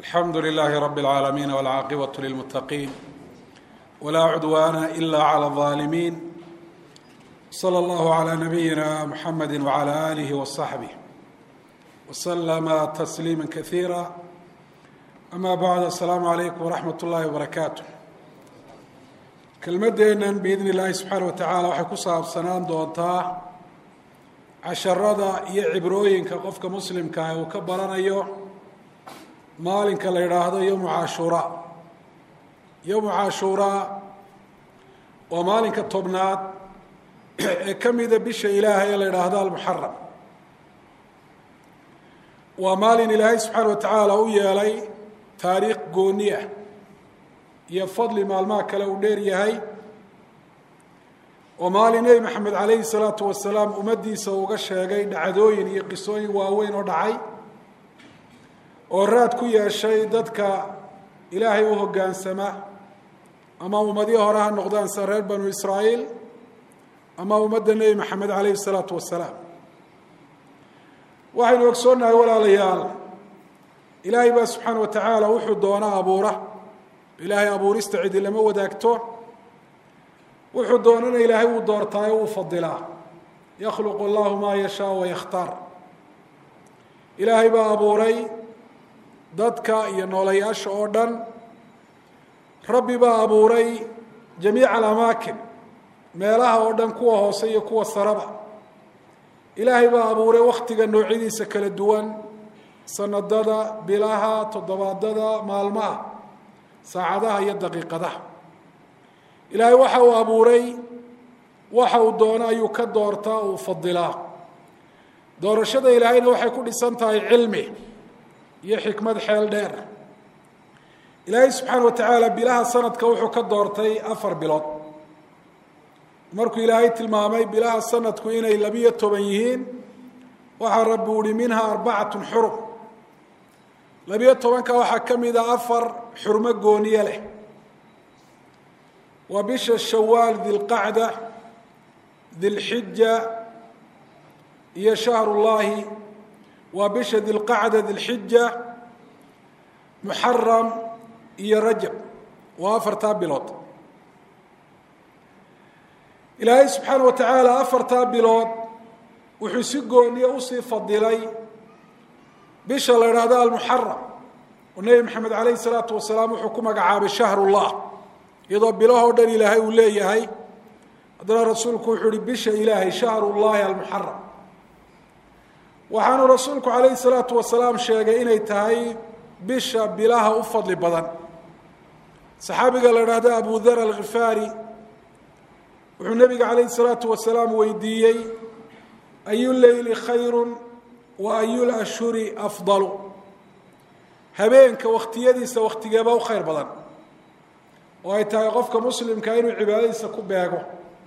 alxamdu لlh rb العaalamiin wاlcaaqibaة lilmutaqiin wlaa cudwaana إla عlى الظaalimiin slى اllah عlى nabiyina mxamedi wعlى آlih وصaxbih wslma تsliima kaثiira ama bعd aلsalaamu عalaykum wraxmat اllahi وbarakaatu kelmadeennan biidn اllahi subxaana wa tacaala waxay ku saabsanaan doontaa casharada iyo cibrooyinka qofka muslimkaah uu ka baranayo maalinka la yidhaahdo yowmu cashuuraa yowmu cashuuraa waa maalinka tobnaad ee ka mida bisha ilaahay ee la yidhaahdo almuxaram waa maalin ilaahay subxaana wa tacaala u yeelay taariikh gooni ah iyo fadli maalmaha kale uu dheer yahay oo maalin nebi maxamed calayhi salaatu wasalaam ummaddiisa uga sheegay dhacdooyin iyo qisooyin waaweyn oo dhacay oo raad ku yeeshay dadka ilaahay u hoggaansama ama ummadihii hore ha noqdaan sida reer banu israa'iil ama ummadda nebi maxamed calayhi salaatu wasalaam waxaynu ogsoonnahay walaalayaal ilaahay baa subxaana wa tacaala wuxuu doona abuura ilaahay abuurista cidi lama wadaagto wuxuu doonana ilaahay wuu doortaayo wuu fadilaa yakhluqu allahu maa yashaa wayakhtaar ilaahay baa abuuray dadka iyo noolayaasha oo dhan rabbi baa abuuray jamiica alamaakin meelaha oo dhan kuwa hoose iyo kuwa saraba ilaahay baa abuuray wakhtiga noocyadiisa kala duwan sanadada bilaha toddobaadada maalmaha saacadaha iyo daqiiqadaha ilaahay waxa uu abuuray waxa uu doono ayuu ka doortaa uu fadilaa doorashada ilaahayna waxay ku dhisan tahay cilmi iyo xikmad xeel dheer ilaahay subxaana wa tacaala bilaha sanadka wuxuu ka doortay afar bilood markuu ilaahay tilmaamay bilaha sanadku inay labiyo toban yihiin waxaa rabbi uhi minha arbacatun xurum labiyo tobanka waxaa ka mida afar xurmo gooniye leh waa bisha shawaal dilqacda dilxija iyo shahrullaahi waa bisha dilqacda dilxija muxaram iyo rajab waa afartaa bilood ilaahay subxaana wa tacaala afartaa bilood wuxuu si gooniye usii fadilay bisha la idhaahdo almuxaram oo nebi maxamed calayhi salaatu wasalaam wuxuu ku magacaabay shahrullah iyadoo bilahoo dhan ilaahay uu leeyahay haddana rasuulku wuxuu uhi bisha ilaahay shahrullahi almuxaram waxaanu rasuulku calayhi salaatu wasalaam sheegay inay tahay bisha bilaha u fadli badan saxaabiga la idhaahdo abu dar alkhifaari wuxuu nebiga calayhi salaatu wasalaam weydiiyey ayu leyli khayru wa ayu lashhuri afdalu habeenka wakhtiyadiisa wakhtigeeba u khayr badan oo ay tahay qofka muslimka inuu cibaadadiisa ku beego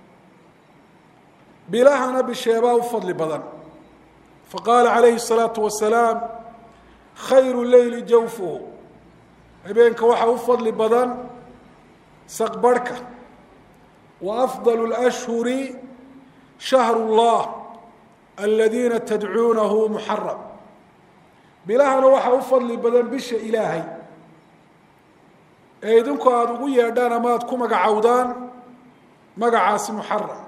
bilahana bisheebaa u fadli badan faqaala calayhi الsalaatu wasalaam khayru leyli jawfuhu habeenka waxaa u fadli badan saqbarhka wa afdal اlأshhuri shahru اllah aladiina tadcuunahu muxaram bilahana waxaa u fadli badan bisha ilaahay ee idinku aada ugu yeedhaan ama aada ku magacowdaan magacaasi muxaram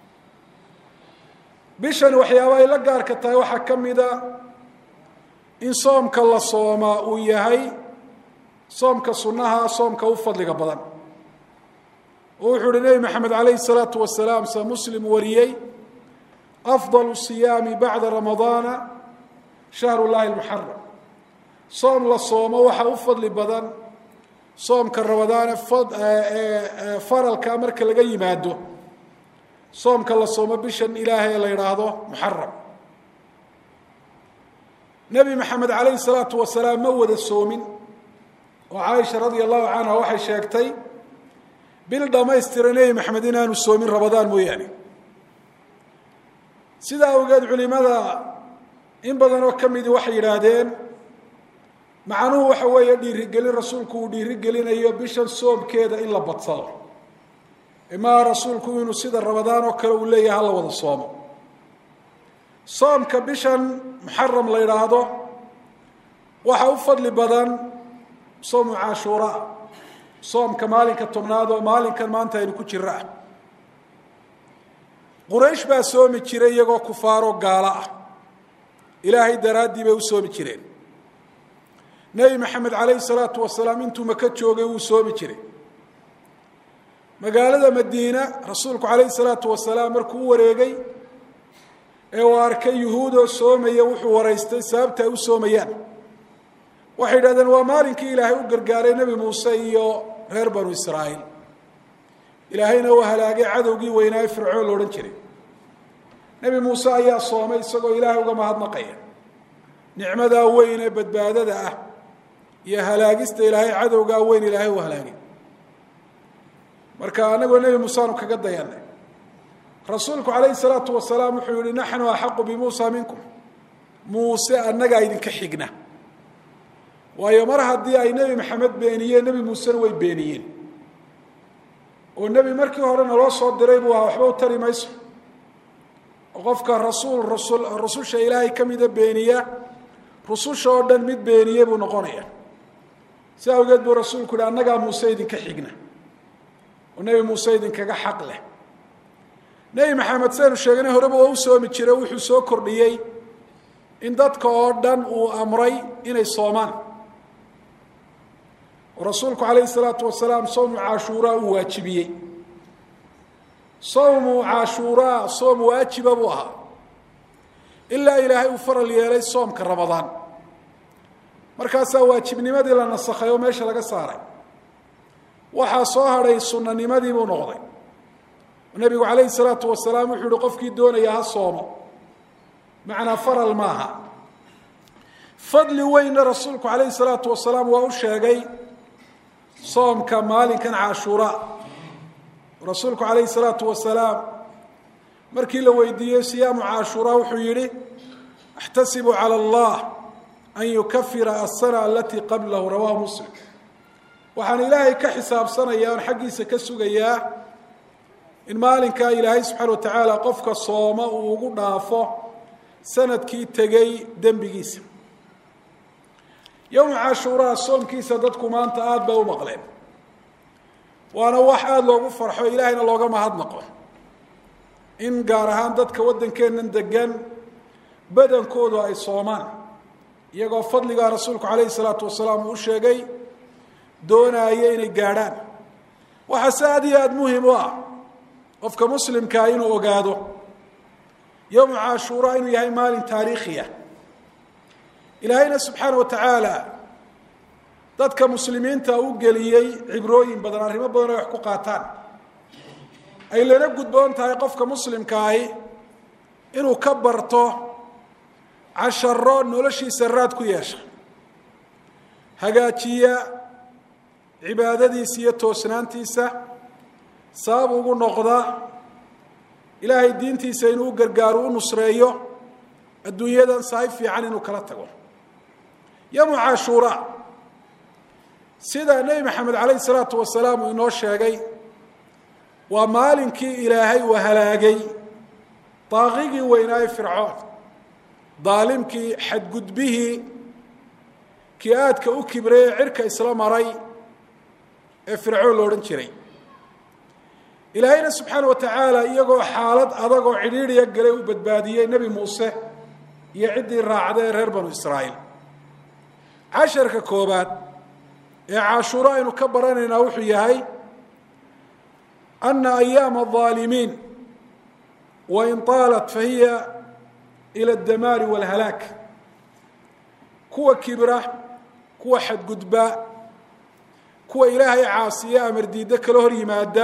bishani waxyaaba ay la gaarka tahay waxaa ka mida in soomka la soomaa uu yahay soomka sunnaha soomka u fadliga badan oo wuxuu uhi nebi maxamed calayhi salaatu wasalaam sa muslim wariyey afdalu siyaami bacda ramadaana shahru llahi lmuxaram soom la soomo waxaa u fadli badan soomka ramadaane faralka marka laga yimaado soomka la soomo bishan ilaahay la yidhaahdo muxaram nebi maxamed calayhi salaatu wasalaam ma wada soomin oo caaisha radia allahu canha waxay sheegtay bil dhammaystira nebi maxamed inaanu soomin ramadaan mooyaane sidaa awgeed culimada in badan oo ka midi waxay yidhaahdeen macnuhu waxa weeye dhiirigelin rasuulku uu dhiirigelinayo bishan soomkeeda in la badsado imaa rasuulku inuu sida ramadaan oo kale uu leeyahay hala wada soomo soomka bishan muxaram la yidhaahdo waxaa u fadli badan soomu cashuura soomka maalinka tobnaad oo maalinkan maanta aynu ku jiro ah quraysh baa soomi jiray iyagoo kufaaroo gaalo ah ilaahay daraaddii bay u soomi jireen nebi maxamed calayhi salaatu wasalaam intuu maka joogay wuu soomi jiray magaalada madiina rasuulku calayhi salaatu wasalaam markuu u wareegay ee uu arkay yuhuudoo soomaya wuxuu waraystay sababta ay u soomayaan waxay yidhahdeen waa maalinkii ilaahay u gargaaray nebi muuse iyo reer banu israa'iil ilaahayna uu halaagay cadowgii weynaaye fircoon la odhan jiray nebi muuse ayaa soomay isagoo ilaahay uga mahadnaqaya nicmadaa weyn ee badbaadada ah iyo halaagista ilaahay cadowgaa weyn ilaahay uu halaagay marka anagoo nebi muuse aanu kaga dayanay rasuulku calayhi salaatu wasalaam wuxuu yihi naxnu axaqu bimuusa minkum muuse annagaa idinka xigna waayo mar haddii ay nebi maxamed beeniyeen nebi muusena way beeniyeen oo nebi markii hore naloo soo diray buu ahaa waxba u tari mayso oo qofka rasuul rasul rususha ilaahay ka mida beeniya rususha oo dhan mid beeniye buu noqonaya si awgeed buu rasuulku yihi annagaa muuse idinka xigna oo nebi muuse idinkaga xaq leh nebi maxamed saynu sheegnay horeba waa u soomi jire wuxuu soo kordhiyey in dadka oo dhan uu amray inay soomaan oo rasuulku calayhi salaatu wasalaam sowmu cashuuraa uu waajibiyey sowmu cashuuraa soom waajiba buu ahaa ilaa ilaahay uu faral yeelay soomka ramadaan markaasaa waajibnimadii la nasakhay oo meesha laga saaray waxaa soo hadhay sunanimadii buu noqday nebigu calayhi salaatu wasalaam wuxuu yihi qofkii doonaya ha soomo macnaa faral maaha fadli weynna rasuulku calayhi salaatu wasalaam waa u sheegay soomka maalinkan cashuura rasuulku calayhi salaatu wasalaam markii la weydiiyey siyaamu cashuura wuxuu yihi axtasibu cala allah an yukafira asana alatii qablahu rawahu muslim waxaan ilaahay ka xisaabsanaya oon xaggiisa ka sugayaa in maalinkaa ilaahay subxaana watacaala qofka sooma uu ugu dhaafo sanadkii tegey dembigiisa yowma cashuuraa soomkiisa dadku maanta aada bay u maqleen waana wax aada loogu farxo ilaahayna looga mahadnaqo in gaar ahaan dadka waddankeennan degan badankoodu ay soomaan iyagoo fadligaa rasuulku calayhi salaatu wasalaam uu u sheegay doonaaya inay gaadhaan waxaase aada iyo aada muhim u ah qofka muslimkaa inuu ogaado yowma cashuura inuu yahay maalin taariikhiya ilaahayna subxaana wa tacaala dadka muslimiinta u geliyey cibrooyin badan arrimo badan ay wax ku qaataan ay lana gudboon tahay qofka muslimkaahi inuu ka barto casharo noloshiisa raad ku yeesha hagaajiya cibaadadiisa iyo toosnaantiisa sabab ugu noqda ilaahay diintiisa inuu u gargaaro u nusreeyo adduunyadan sahay fiican inuu kala tago yowmu cashuura sida nebi maxamed calayhi salaatu wasalaam uu inoo sheegay waa maalinkii ilaahay uu halaagay daaqigii weynaaye fircoon daalimkii xadgudbihii kii aadka u kibrey ee cirka isla maray ee fircoon lo odhan jiray ilaahayna subxaana wa tacaala iyagoo xaalad adag oo cidhiidriya galay u badbaadiyey nebi muuse iyo ciddii raacda ee reer banu israa'iil casharka koobaad ee cashuuro aynu ka baranaynaa wuxuu yahay ana ayaama الظaalimiin wain طaalat fahiya ilى اdamaari wاlhalaak kuwa kibra kuwa xadgudba kuwa ilaahay caasiye amar diiddo kala hor yimaada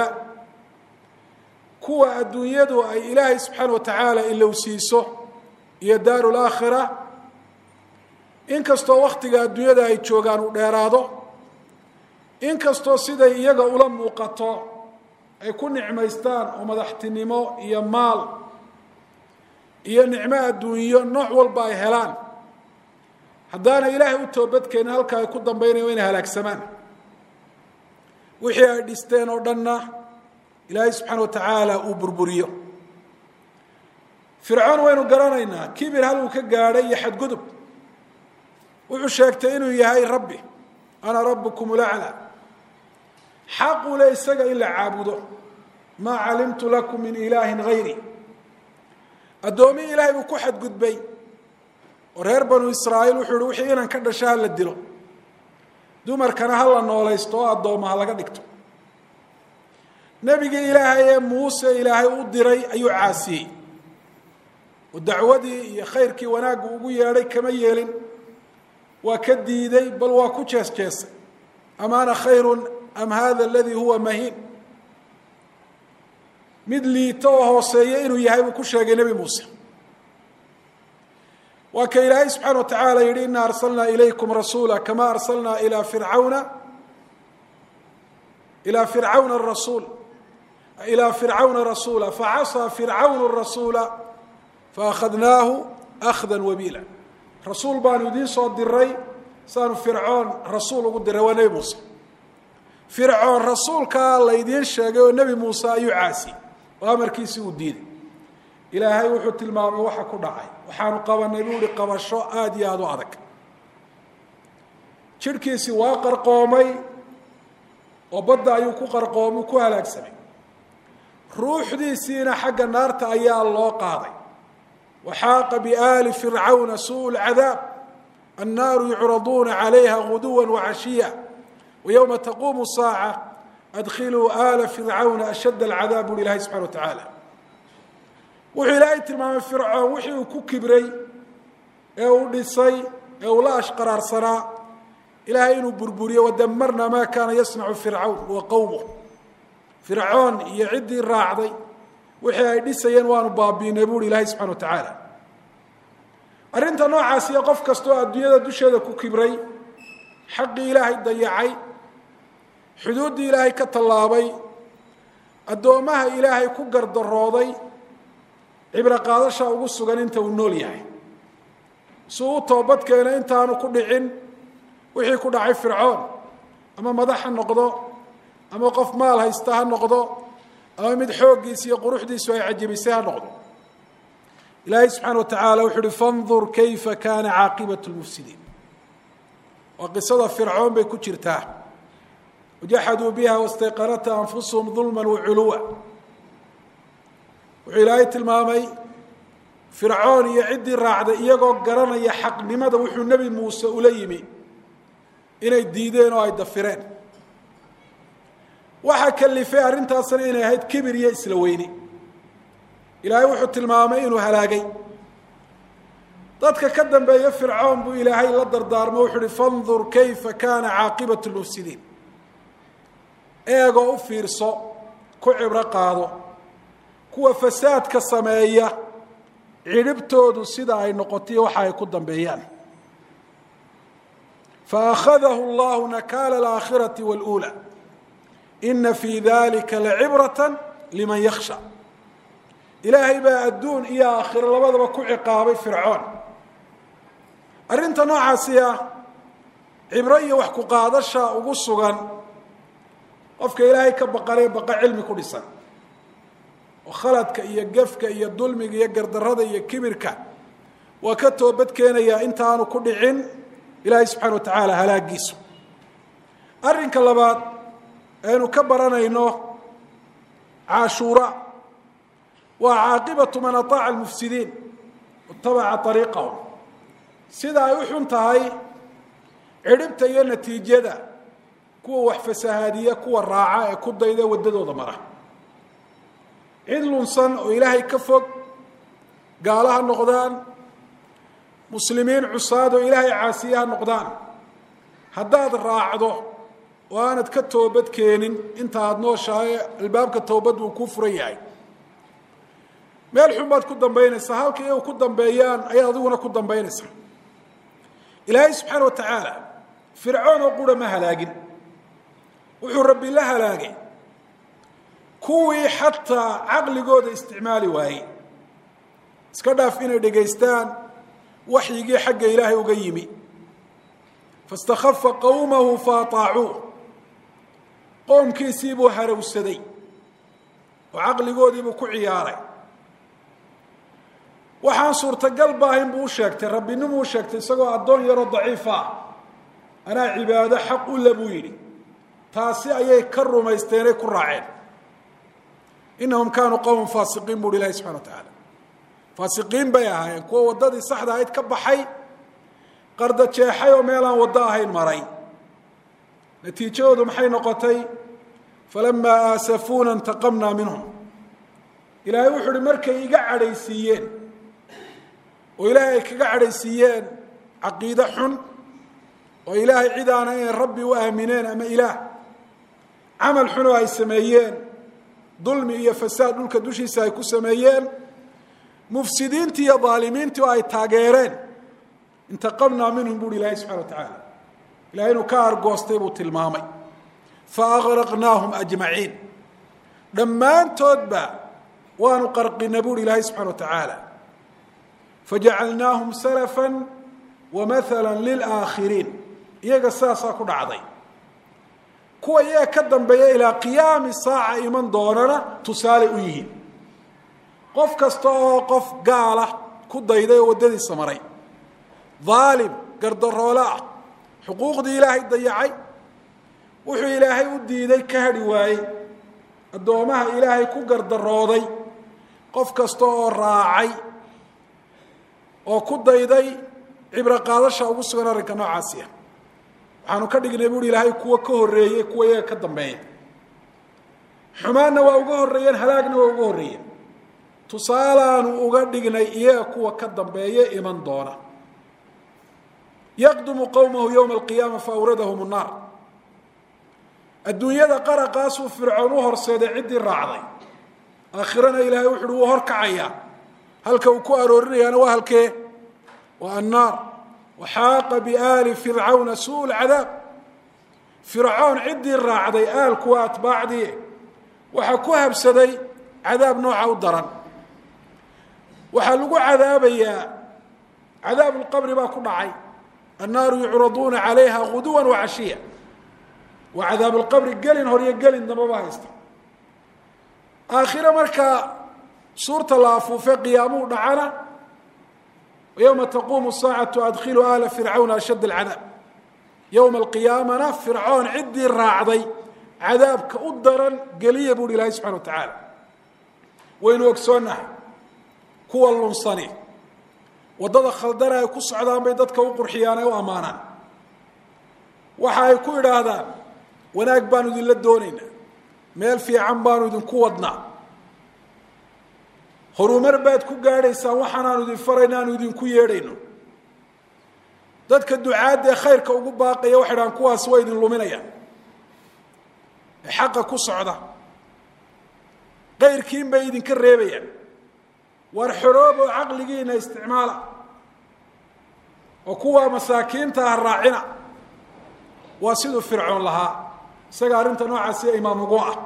kuwa adduunyadu ay ilaahay subxaana wa tacaala ilowsiiso iyo daaru laakhira inkastoo waktiga adduunyada ay joogaan uu dheeraado inkastoo siday iyaga ula muuqato ay ku nicmaystaan oo madaxtinimo iyo maal iyo nicmo adduunyo nooc walba ay helaan haddaana ilaahay u toobadkeenin halka ay ku dambaynayan inay halaagsamaan wixii ay dhisteen oo dhanna ilaahay subxaana wa tacaala uu burburiyo fircoon waynu garanaynaa kibir hal uu ka gaadhay iyo xadgudub wuxuu sheegtay inuu yahay rabbi ana rabukum laclى xaqu le isaga in la caabudo maa calimtu lakum min ilaahi gayri addoomihi ilahay buu ku xadgudbay oo reer banu israa'iil wuxuu yihi wixii inan ka dhasha ha la dilo dumarkana ha la noolaysto oo addooma ha laga dhigto nebigii ilaahay ee muuse ilaahay u diray ayuu caasiyey oo dacwadii iyo khayrkii wanaaggu ugu yeedhay kama yeelin waa ka diiday bal waa ku jees jeesay am ana khayru am hada aladii huwa mahiin mid liito oo hooseeya inuu yahay buu ku sheegay nebi muuse waa ka ilaahay subxaana wa tacaala yihi ina arsalnaa ilaykum rasuula kama arsalnaa ilaa fircawna ilaa fircawna rasuul ilaa fircawna rasuula facasaa fircawnu rasuula faakhadnaahu akhda wabiila rasuul baanu idiin soo diray saanu fircoon rasuul ugu diray waa nebi muuse fircoon rasuulkaa laydiin sheegay oo nebi muuse ayuu caasiyey oo amarkiisii uu diiday ilaahay wuxuu tilmaamay waxa ku dhacay waxaanu qabanay buu ihi qabasho aada iyo aada u adag jidhkiisii waa qarqoomay oo badda ayuu ku qarqoomay ku halaagsamay ruuxdiisiina xagga naarta ayaa loo qaaday waxaaqa biaali fircawna suu lcadaab annaaru yucraduuna calayha guduwa wacashiya wayowma taquumu saaca adkhiluu aala fircawna ashadd alcadaab buuhi ilahay subxana wa tacaala wuxuu ilaahay tilmaamay fircoon wixii uu ku kibray ee uu dhisay ee uu la ashqaraarsanaa ilaahay inuu burburiyo wadamarna maa kaana yasnacu fircawn wa qowmuh fircoon iyo ciddii raacday wixii ay dhisayeen waanu baabiinay buuhi ilaahay subxana wa tacaala arrinta noocaasiyo qof kastaoo adduunyada dusheeda ku kibray xaqii ilaahay dayacay xuduuddii ilaahay ka tallaabay addoommaha ilaahay ku gardarooday cibro qaadasha ugu sugan inta uu nool yahay si uu u toobadkeena intaanu ku dhicin wixii ku dhacay fircoon ama madax ha noqdo ama qof maal haysta ha noqdo ama mid xooggiisa iyo quruxdiisu ay cajabisay ha noqdo ilaahay subxaana wa tacaala wuxuu uhi fandur kayfa kaana caaqibatu lmufsidiin waa qisada fircoon bay ku jirtaa wajaxaduu biha wastayqanatha anfusuhum dulma waculuwa wuxuu ilaahay tilmaamay fircoon iyo ciddii raacday iyagoo garanaya xaqnimada wuxuu nebi muuse ula yimi inay diideen oo ay dafireen waxaa kalifay arrintaasna inay ahayd kibir iyo isla weyni ilaahay wuxuu tilmaamay inuu halaagay dadka ka dambeeya fircoon buu ilaahay la dardaarmo wuxuu uhi fandur kayfa kaana caaqibatu lmufsidiin eegoo u fiirso ku cibro qaado kuwa fasaadka sameeya cidhibtoodu sida ay noqotay waxa ay ku dambeeyaan faakhadahu allahu nakaala alaakhirati waluula ina fii dalika lacibrata liman yakhsha ilaahay baa adduun iyo aakhiro labadaba ku ciqaabay fircoon arrinta noocaasi ah cibro iyo wax ku qaadasha ugu sugan qofka ilaahay ka baqanee baqa cilmi ku dhisan oo khaladka iyo gefka iyo dulmiga iyo gardarada iyo kibirka waa ka toobad keenayaa intaanu ku dhicin ilaahay subxana wa tacaala halaagiisu arrinka labaad aynu ka baranayno caashuura waa caaqibatu man ataaca almufsidiin watabaca ariiqahum sida ay u xun tahay cidhibta iyo natiijada kuwa wax fasahaadiya kuwa raaca ee ku dayda waddadooda mara cid lunsan oo ilaahay ka fog gaalo ha noqdaan muslimiin cusaad oo ilaahay caasiye ha noqdaan haddaad raacdo oo aanad ka toobad keenin inta aada nooshahay albaabka toobad uu kuu furan yahay meel xun baad ku dambaynaysaa halka iyagu ku dambeeyaan ayaad adiguna ku dambaynaysaa ilaahay subxaana wa tacaala fircoon oo qura ma halaagin wuxuu rabbi la halaagay kuwii xataa caqligooda isticmaali waayey iska dhaaf inay dhegaystaan waxyigii xagga ilaahay uga yimi faاstakhafa qowmahu faataacuuh qoomkiisii buu harowsaday oo caqligoodii buu ku ciyaaray waxaan suurtagal baahayn buu u sheegtay rabbinimuu u sheegtay isagoo addoon yaroo daciifa ah anaa cibaado xaq u le buu yidhi taasi ayay ka rumaysteenay ku raaceen inahum kaanuu qowman faasiqiin bu uhi ilahi subxana wa tacaala faasiqiin bay ahaayeen kuwa waddadii saxda ahayd ka baxay qarda jeexay oo meelaan waddo ahayn maray natiijadoodu maxay noqotay falamaa aasafuuna intaqamnaa minhum ilaahay wuxu uhi markay iga cadhaysiiyeen oo ilaahay ay kaga cadhaysiiyeen caqiide xun oo ilaahay cid aana inay rabbi u aamineen ama ilaah camal xun oo ay sameeyeen dulmi iyo fasaad dhulka dushiisa ay ku sameeyeen mufsidiintii iyo daalimiintii oo ay taageereen intaqamnaa minhum buuhi ilaahay subxana wa tacaala ilahay inuu ka argoostay buu tilmaamay fa agraqnaahum ajmaciin dhammaantoodba waanu qarqina buuhi ilaahay subxana wa tacaala fajacalnaahum salafa wa mahala lilaakhiriin iyaga saasaa ku dhacday kuwa iyaga ka dambeeya ilaa qiyaami saaca iman doonana tusaale u yihiin qof kasta oo qof gaala ku dayday oo waddadiisa maray daalim gardaroole ah xuquuqdii ilaahay dayacay wuxuu ilaahay u diiday ka hadhi waayey addoomaha ilaahay ku gardarooday qof kasta oo raacay oo ku dayday cibro qaadasha ugu sugan arrinka noocaasi ah waxaanu ka dhignay buuhi ilaahay kuwa ka horreeyey kuwa iyaga ka dambeeya xumaanna waa uga horreeyeen halaagna waa uga horreeyeen tusaalaanu uga dhignay iyaga kuwa ka dambeeye iman doona yaqdumu qowmahu yowma alqiyaama fa awradahum nnaar adduunyada qaraqaasuu fircoon u horseeday ciddii raacday aakhirana ilaahay wuxu uhi wuu horkacayaa halka uu ku aroorinayaana waa halkee waa annaar waxaaqa biaali fircawna suu lcadaab fircoon ciddii raacday aalkuwa atbaacdii waxaa ku habsaday cadaab nooca u daran waxaa lagu cadaabayaa cadaabu lqabri baa ku dhacay annaaru yucraduuna calayha guduwa wacashiya waa cadaabu lqabri gelin hor iyo gelin dambaba haysta aakhire markaa suurta la afuufe qiyaamuhu dhacana yowma taquumu saacatu adkhilu aala fircawna ashadd alcadaab yowma alqiyaamana fircoon ciddii raacday cadaabka u daran geliya buuhi ilaahay subxana wa tacaala waynu ogsoonnahay kuwa lunsani waddada khaldana ay ku socdaan bay dadka u qurxiyaan ay u ammaanaan waxa ay ku idhaahdaan wanaag baanu idinla doonaynaa meel fiican baanu idinku wadnaa horumar baad ku gaadhaysaan waxaanaanu idin farayna aanu idinku yeedhayno dadka ducaadda ee khayrka ugu baaqaya waxay dhahaan kuwaas waa idin luminayaan ee xaqa ku socda kayrkiin bay idinka reebayaan waar xoroob oo caqligiina isticmaala oo kuwa masaakiinta ah raacina waa siduu fircoon lahaa isaga arrinta noocaasi imaam ugu ah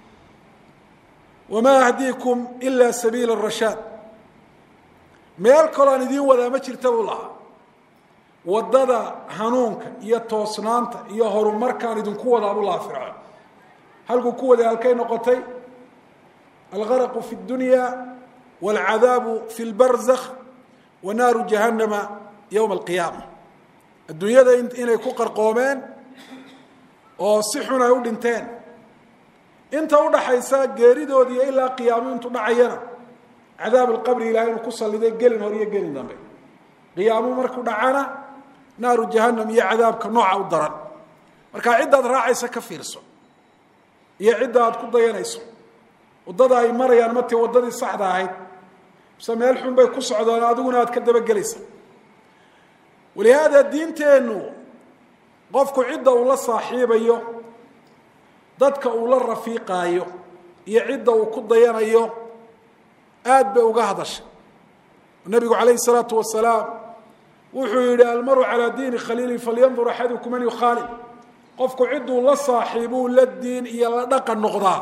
wamaa ahdiikum ilaa sabiila rashaad meel kaloo aan idiin wadaa ma jirta buu lahaa waddada hanuunka iyo toosnaanta iyo horumarkaan idinku wadaa buu lahaa fircoon halkuu ku waday halkay noqotay algaraqu fi اdunya wاlcadaabu fi اlbarzakh wa naaru jahannama yowma alqiyaama adduunyada inay ku qarqoomeen oo si xun ay u dhinteen inta udhaxaysa geeridoodiiyo ilaa qiyaamu intuu dhacayana cadaab alqabri ilahay inuu ku salliday gelin hor iyo gelin dambe qiyaamu markuu dhacana naaru jahannam iyo cadaabka nooca u daran markaa ciddaad raacaysa ka fiirso iyo cidda aad ku dayanayso waddada ay marayaan mati waddadii saxda ahayd mise meel xun bay ku socdaan adiguna aad ka dabagelaysa walihaada diinteennu qofku cidda uu la saaxiibayo dadka uu la rafiiqaayo iyo cidda uu ku dayanayo aad bay uga hadashay nabigu calayhi salaatu wasalaam wuxuu yidhi almaru calaa diini khaliili falyandur axadukum man yukhaalib qofku cidduu la saaxiibuu la diin iyo la dhaqan noqdaa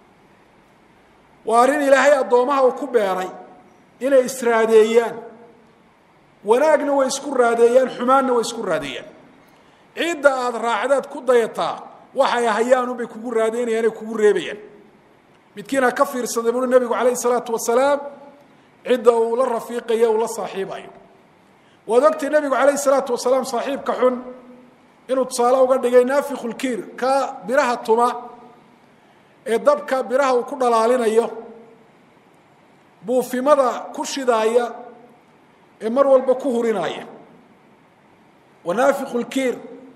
waa arrin ilaahay addoomaha uu ku beeray inay israadeeyaan wanaagna way isku raadeeyaan xumaanna way isku raadeeyaan cidda aada raacdaad ku dayataa waxay hayaanunbay kugu raadeynayaan ay kugu reebayaan midkiina ka fiirsaday buui nabigu calayhi salaatu wasalaam cidda uu la rafiiqayo uu la saaxiibayo waad ogtay nabigu calayhi salaatu wasalaam saaxiibka xun inuu tusaale uga dhigay naafiku lkiir ka biraha tuma ee dabka biraha uu ku dhalaalinayo buufimada ku shidaaya ee mar walba ku hurinaya wa naafiku lkiir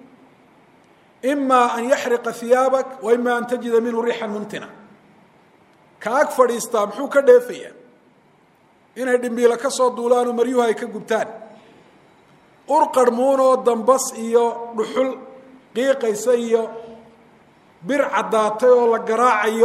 ima an yaxriqa hiyaabak wa ima an tajida minhu riixan muntina ka ag fadhiistaa muxuu ka dheefayaa inay dhimbiilo ka soo duulaanoo maryuhu ay ka gubtaan ur qarhmuunoo dambas iyo dhuxul qiiqaysa iyo bir caddaatay oo la garaacayo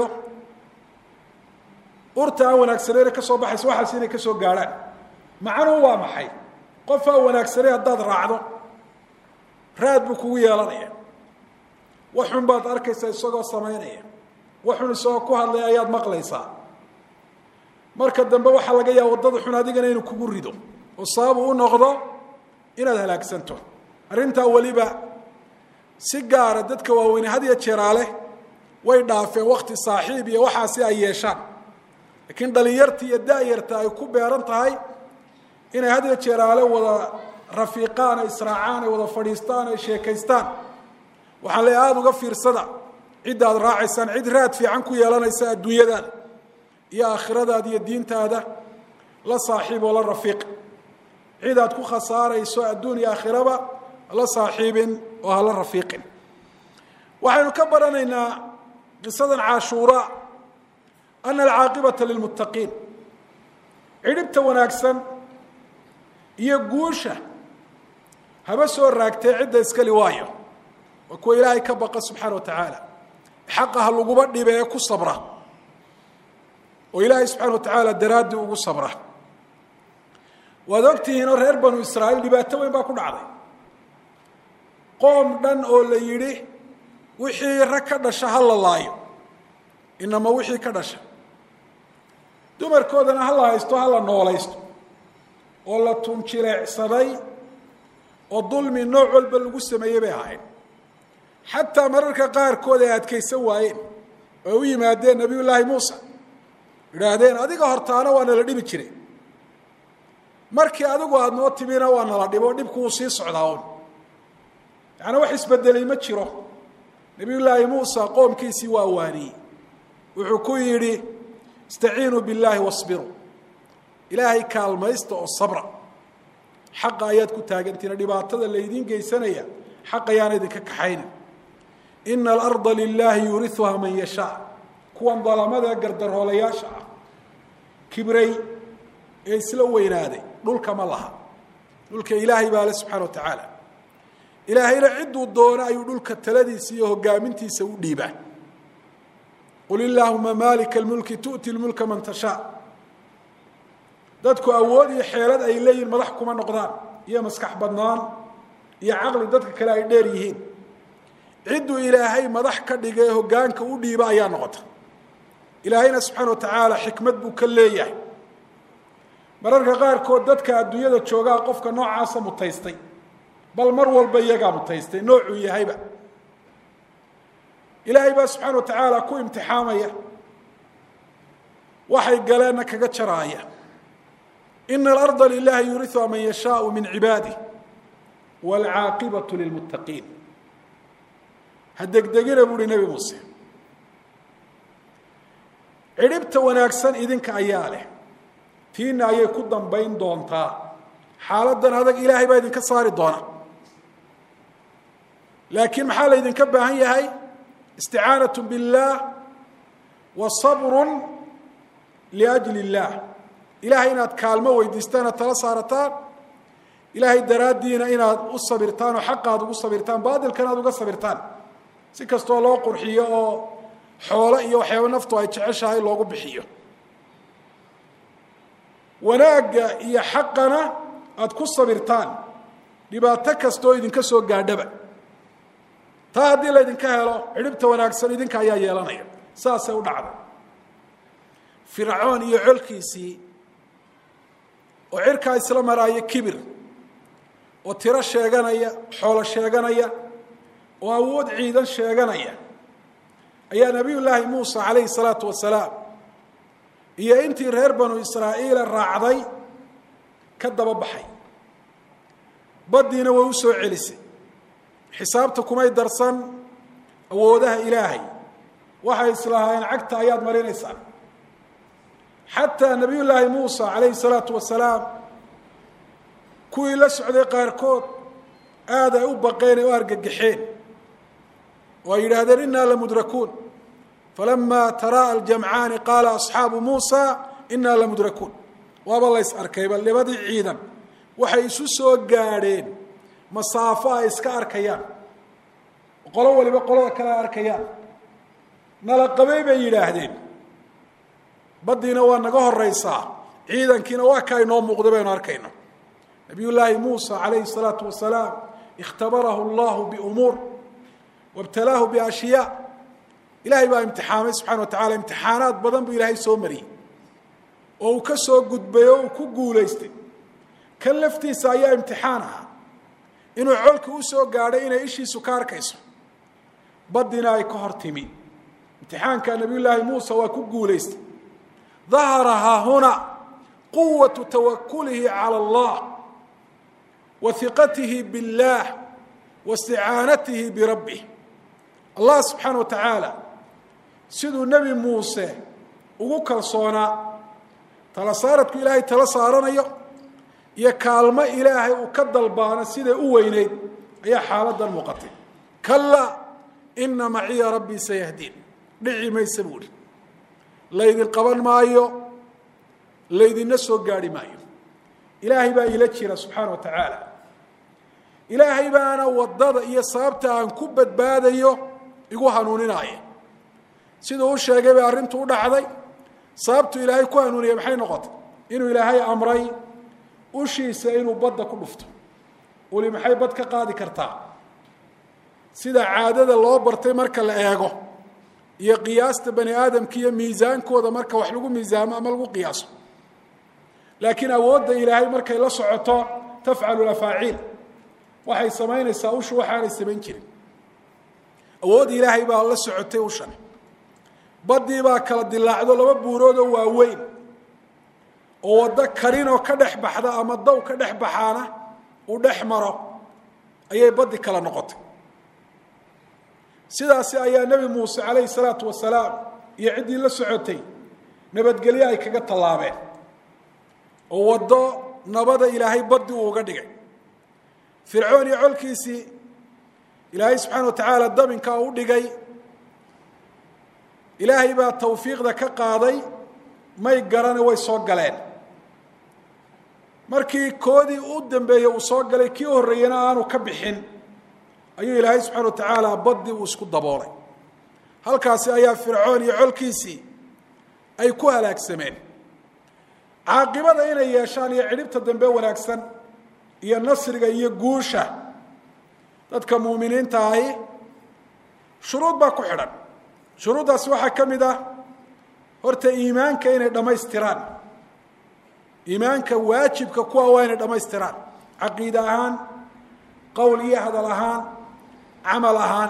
urta aan wanaagsanayna ka soo baxaysa waxaas inay ka soo gaadhaan macnuhu waa maxay qof aan wanaagsanay haddaad raacdo raad buu kugu yeelanaya waxun baad arkaysaa isagoo samaynaya waxun isagoo ku hadlaya ayaad maqlaysaa marka dambe waxaa laga yaaba waddada xun adigana inuu kugu rido oo sababu u noqdo inaad halaagsanto arrintaa weliba si gaara dadka waaweyne had iyo jeeraale way dhaafeen wakti saaxiib iyo waxaasi ay yeeshaan laakiin dhalinyarta iyo da-yarta ay ku beeran tahay inay had iyo jeeraale wada rafiiqaan ay israacaan ay wada fadhiistaan ay sheekaystaan waxaan le aada uga fiirsada cidda aad raacaysaan cid raad fiican ku yeelanaysa adduunyadaada iyo aakhiradaada iyo diintaada la saaxiib oo la rafiiq cid aad ku khasaarayso adduun iyo aakhiraba la saaxiibin oo hala rafiiqin waxaynu ka baranaynaa qisadan caashuura ana alcaaqibata lilmuttaqiin cidhibta wanaagsan iyo guusha haba soo raagtee cidda iskali waayo waa kuwa ilaahay ka baqa subxaana wa tacaala xaqa ha laguba dhibe ee ku sabra oo ilaahay subxana wa tacaala daraaddii ugu sabra waad ogtihiinoo reer banu israa'iil dhibaato weyn baa ku dhacday qoom dhan oo la yidhi wixii rag ka dhasha ha la laayo inama wixii ka dhasha dumarkoodana ha la haysto ha la noolaysto oo la tunjileecsaday oo dulmi nooc walba lagu sameeyey bay ahayd xataa mararka qaarkood ay adkaysan waayeen oo u yimaadeen nabiyullaahi muusa idhaahdeen adiga hortaana waa nala dhibi jiray markii adigu aada noo timina waa nala dhibo dhibku wuu sii socdaa un yaani wax isbedelay ma jiro nabiyullaahi muusa qoomkiisii waa waaniyey wuxuu ku yidhi istaciinuu billaahi wasbiruu ilaahay kaalmaysta oo sabra xaqa ayaad ku taagantiina dhibaatada laydiin geysanaya xaq ayaana idinka kaxaynin ina alarda lilaahi yuuriuha man yashaa kuwan dalamada gardaroolayaasha ah kibray ee isla weynaaday dhulka ma laha dhulka ilaahay baa le subxana wa tacaala ilaahayna cidduu doono ayuu dhulka taladiisa iyo hogaamintiisa u dhiibaa qul illaahuma maalika lmulki tu'ti lmulka man tashaa dadku awood iyo xeelad ay leeyihin madax kuma noqdaan iyo maskax badnaan iyo caqli dadka kale ay dheer yihiin cidduu ilaahay madax ka dhigay hoggaanka u dhiiba ayaa noqota ilaahayna subxaana wa tacaala xikmad buu ka leeyahay mararka qaarkood dadka adduunyada joogaa qofka noocaasa mutaystay bal mar walba iyagaa mutaystay noocuu yahayba ilaahay baa subxaana wa tacaala ku imtixaamaya waxay galeenna kaga jaraaya ina alarda lilahi yuuriuha man yashaau min cibaadih waalcaaqibatu lilmuttaqiin ha degdegina buu uhi nebi muuse cidhibta wanaagsan idinka ayaa leh tiina ayay ku dambayn doontaa xaaladan adag ilaahay baa idinka saari doona laakiin maxaa laydinka baahan yahay isticaanaة biاllah wa sabru liأjli اllah ilahay inaad kaalmo weydiistaan aad tala saarataan ilaahay daraaddiina inaad u sabirtaan oo xaqa aad ugu sabirtaan baadilkana aad uga sabirtaan si kastoo loo qurxiyo oo xoolo iyo waxyaaba naftu ay jeceshahay loogu bixiyo wanaagga iyo xaqana aada ku sabirtaan dhibaato kastaoo idinka soo gaadhaba taa haddii laydinka helo cidhibta wanaagsan idinka ayaa yeelanaya saasay u dhacday fircoon iyo colkiisii oo cirkaa isla maraaya kibir oo tiro sheeganaya xoolo sheeganaya oo awood ciidan sheeganaya ayaa nabiy llaahi muusa calayhi salaatu wasalaam iyo intii reer banu israa'iila raacday ka daba baxay baddiina way u soo celisay xisaabta kumay darsan awoodaha ilaahay waxay islahaayeen cagta ayaad marinaysaa xataa nabiy llaahi muusa calayhi salaatu wasalaam kuwii la socday qaarkood aad ay u baqeen ee u argagaxeen oo ay yidhaahdeen inaa lamudrakuun falama tara'a aljamcaani qaala asxaabu muusa inaa lamudrakuun waaba lays arkayba labadii ciidan waxay isu soo gaadheen masaafo ay iska arkayaan qolo waliba qolada kale ay arkayaan nala qabay bay yidhaahdeen baddiina waa naga horeysaa ciidankiina waa ka inoo muuqda baynu arkayno nabiy llaahi muusa calayhi salaatu wasalaam ikhtabarahu allahu biumuur wabtalaahu biashyaa ilaahay baa imtixaamay subxana wa tacala imtixaanaad badan buu ilaahay soo mariyey oo uu ka soo gudbay oo uu ku guulaystay kan laftiisa ayaa imtixaan ahaa inuu colki u soo gaadhay inay ishiisu ka arkayso baddina ay ka hor timi imtixaanka nabiy llaahi muusa waa ku guulaystay dahara haahuna quwatu tawakulihi cala allah wa hiqatihi biاllah wa isticaanatihi birabbih allah subxaana wa tacaala siduu nebi muuse ugu kalsoonaa tala saaradku ilaahay tala saaranayo iyo kaalmo ilaahay uu ka dalbaano siday u weyneyd ayaa xaaladan muuqatay kalaa ina maciya rabbii sayahdiin dhici maysa buuhi laydin qaban maayo laydinna soo gaadhi maayo ilaahay baa ila jira subxaana wa tacaala ilaahay baana waddada iyo sababta aan ku badbaadayo igu hanuuninaya siduu u sheegay bay arrintu u dhacday sababtu ilaahay ku hanuuniyey maxay noqotay inuu ilaahay amray ushiisa inuu badda ku dhufto uli maxay bad ka qaadi kartaa sida caadada loo bartay marka la eego iyo qiyaasta bani aadamka iyo miisaankooda marka wax lagu miisaamo ama lagu qiyaaso laakiin awoodda ilaahay markay la socoto tafcalu afaaciil waxay samaynaysaa ushu waxaanay samayn jirin awood ilaahay baa la socotay ushan baddii baa kala dilaacdo laba buurood oo waaweyn oo waddo karinoo ka dhex baxda ama daw ka dhex baxaana uu dhex maro ayay baddi kala noqotay sidaasi ayaa nebi muuse calayhi salaatu wasalaam iyo ciddii la socotay nabadgelyo ay kaga tallaabeen oo waddo nabada ilaahay baddi uu uga dhigay fircoon iyo colkiisii ilaahay subxaana wa tacaala dabinkaa u dhigay ilaahay baa tawfiiqda ka qaaday may garane way soo galeen markii koodii u dambeeyey uu soo galay kii horreeyena aanu ka bixin ayuu ilaahay subxana wa tacaala baddii uu isku daboolay halkaasi ayaa fircoon iyo colkiisii ay ku halaagsameen caaqibada inay yeeshaan iyo cidhibta dambe wanaagsan iyo nasriga iyo guusha dadka muuminiinta ahi shuruud baa ku xidhan shuruuddaasi waxaa ka mid ah horta iimaanka inay dhammaystiraan iimaanka waajibka kuwa waa inay dhammaystiraan caqiide ahaan qowl iyo hadal ahaan camal ahaan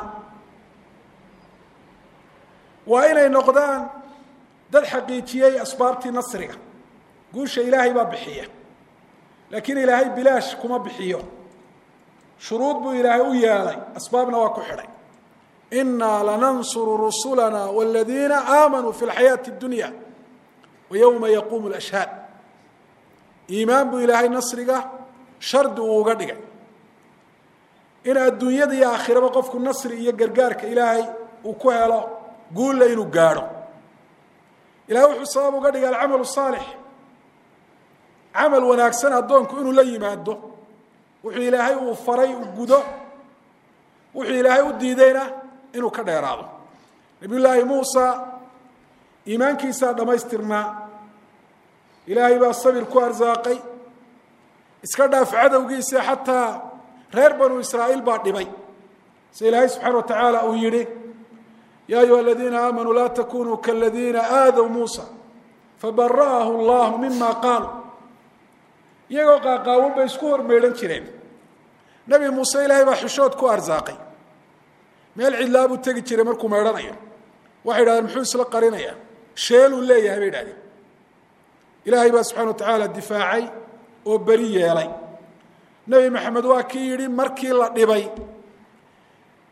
waa inay noqdaan dad xaqiijiyey asbaabtii nasriga guusha ilaahay baa bixiya laakiin ilaahay bilaash kuma bixiyo shuruud buu ilaahay u yeelay asbaabna waa ku xidhay inaa lanansuru rusulana wاladiina aamanuu fi اlxayaaةi اdunya wa yowma yaquumu اlashhaad iimaan buu ilaahay nasriga shardi uu uga dhigay in adduunyada iyo aakhiraba qofku nasri iyo gargaarka ilaahay uu ku helo guulla inuu gaadho ilahay wuxuu sabab uga dhigay alcamal الصaalix camal wanaagsan addoonku inuu la yimaado wuxuu ilaahay uu faray uu gudo wuxuu ilaahay u diidayna inuu ka dheeraado nabiy llaahi muusa iimaankiisaa dhammaystirnaa ilaahay baa sabir ku arsaaqay iska dhaaf cadowgiisa xataa reer banu israa'iil baa dhibay si ilaahay subxaana wa tacaala uu yidhi yaa ayuha aladiina aamanuu laa takunuu kaladiina aadow muusa fabara'ahu allahu mima qaaluu iyagoo qaaqaawan bay isku hormeydhan jireen nebi muuse ilaahay baa xishood ku arsaaqay meel cidlaa buu tegi jiray markuu meydhanayo waxay idhahdeen muxuu isla qarinayaa sheeluu leeyahay bay idhahdeen ilaahay baa subxana wa tacaala difaacay oo beri yeelay nebi maxamed waa kii yidhi markii la dhibay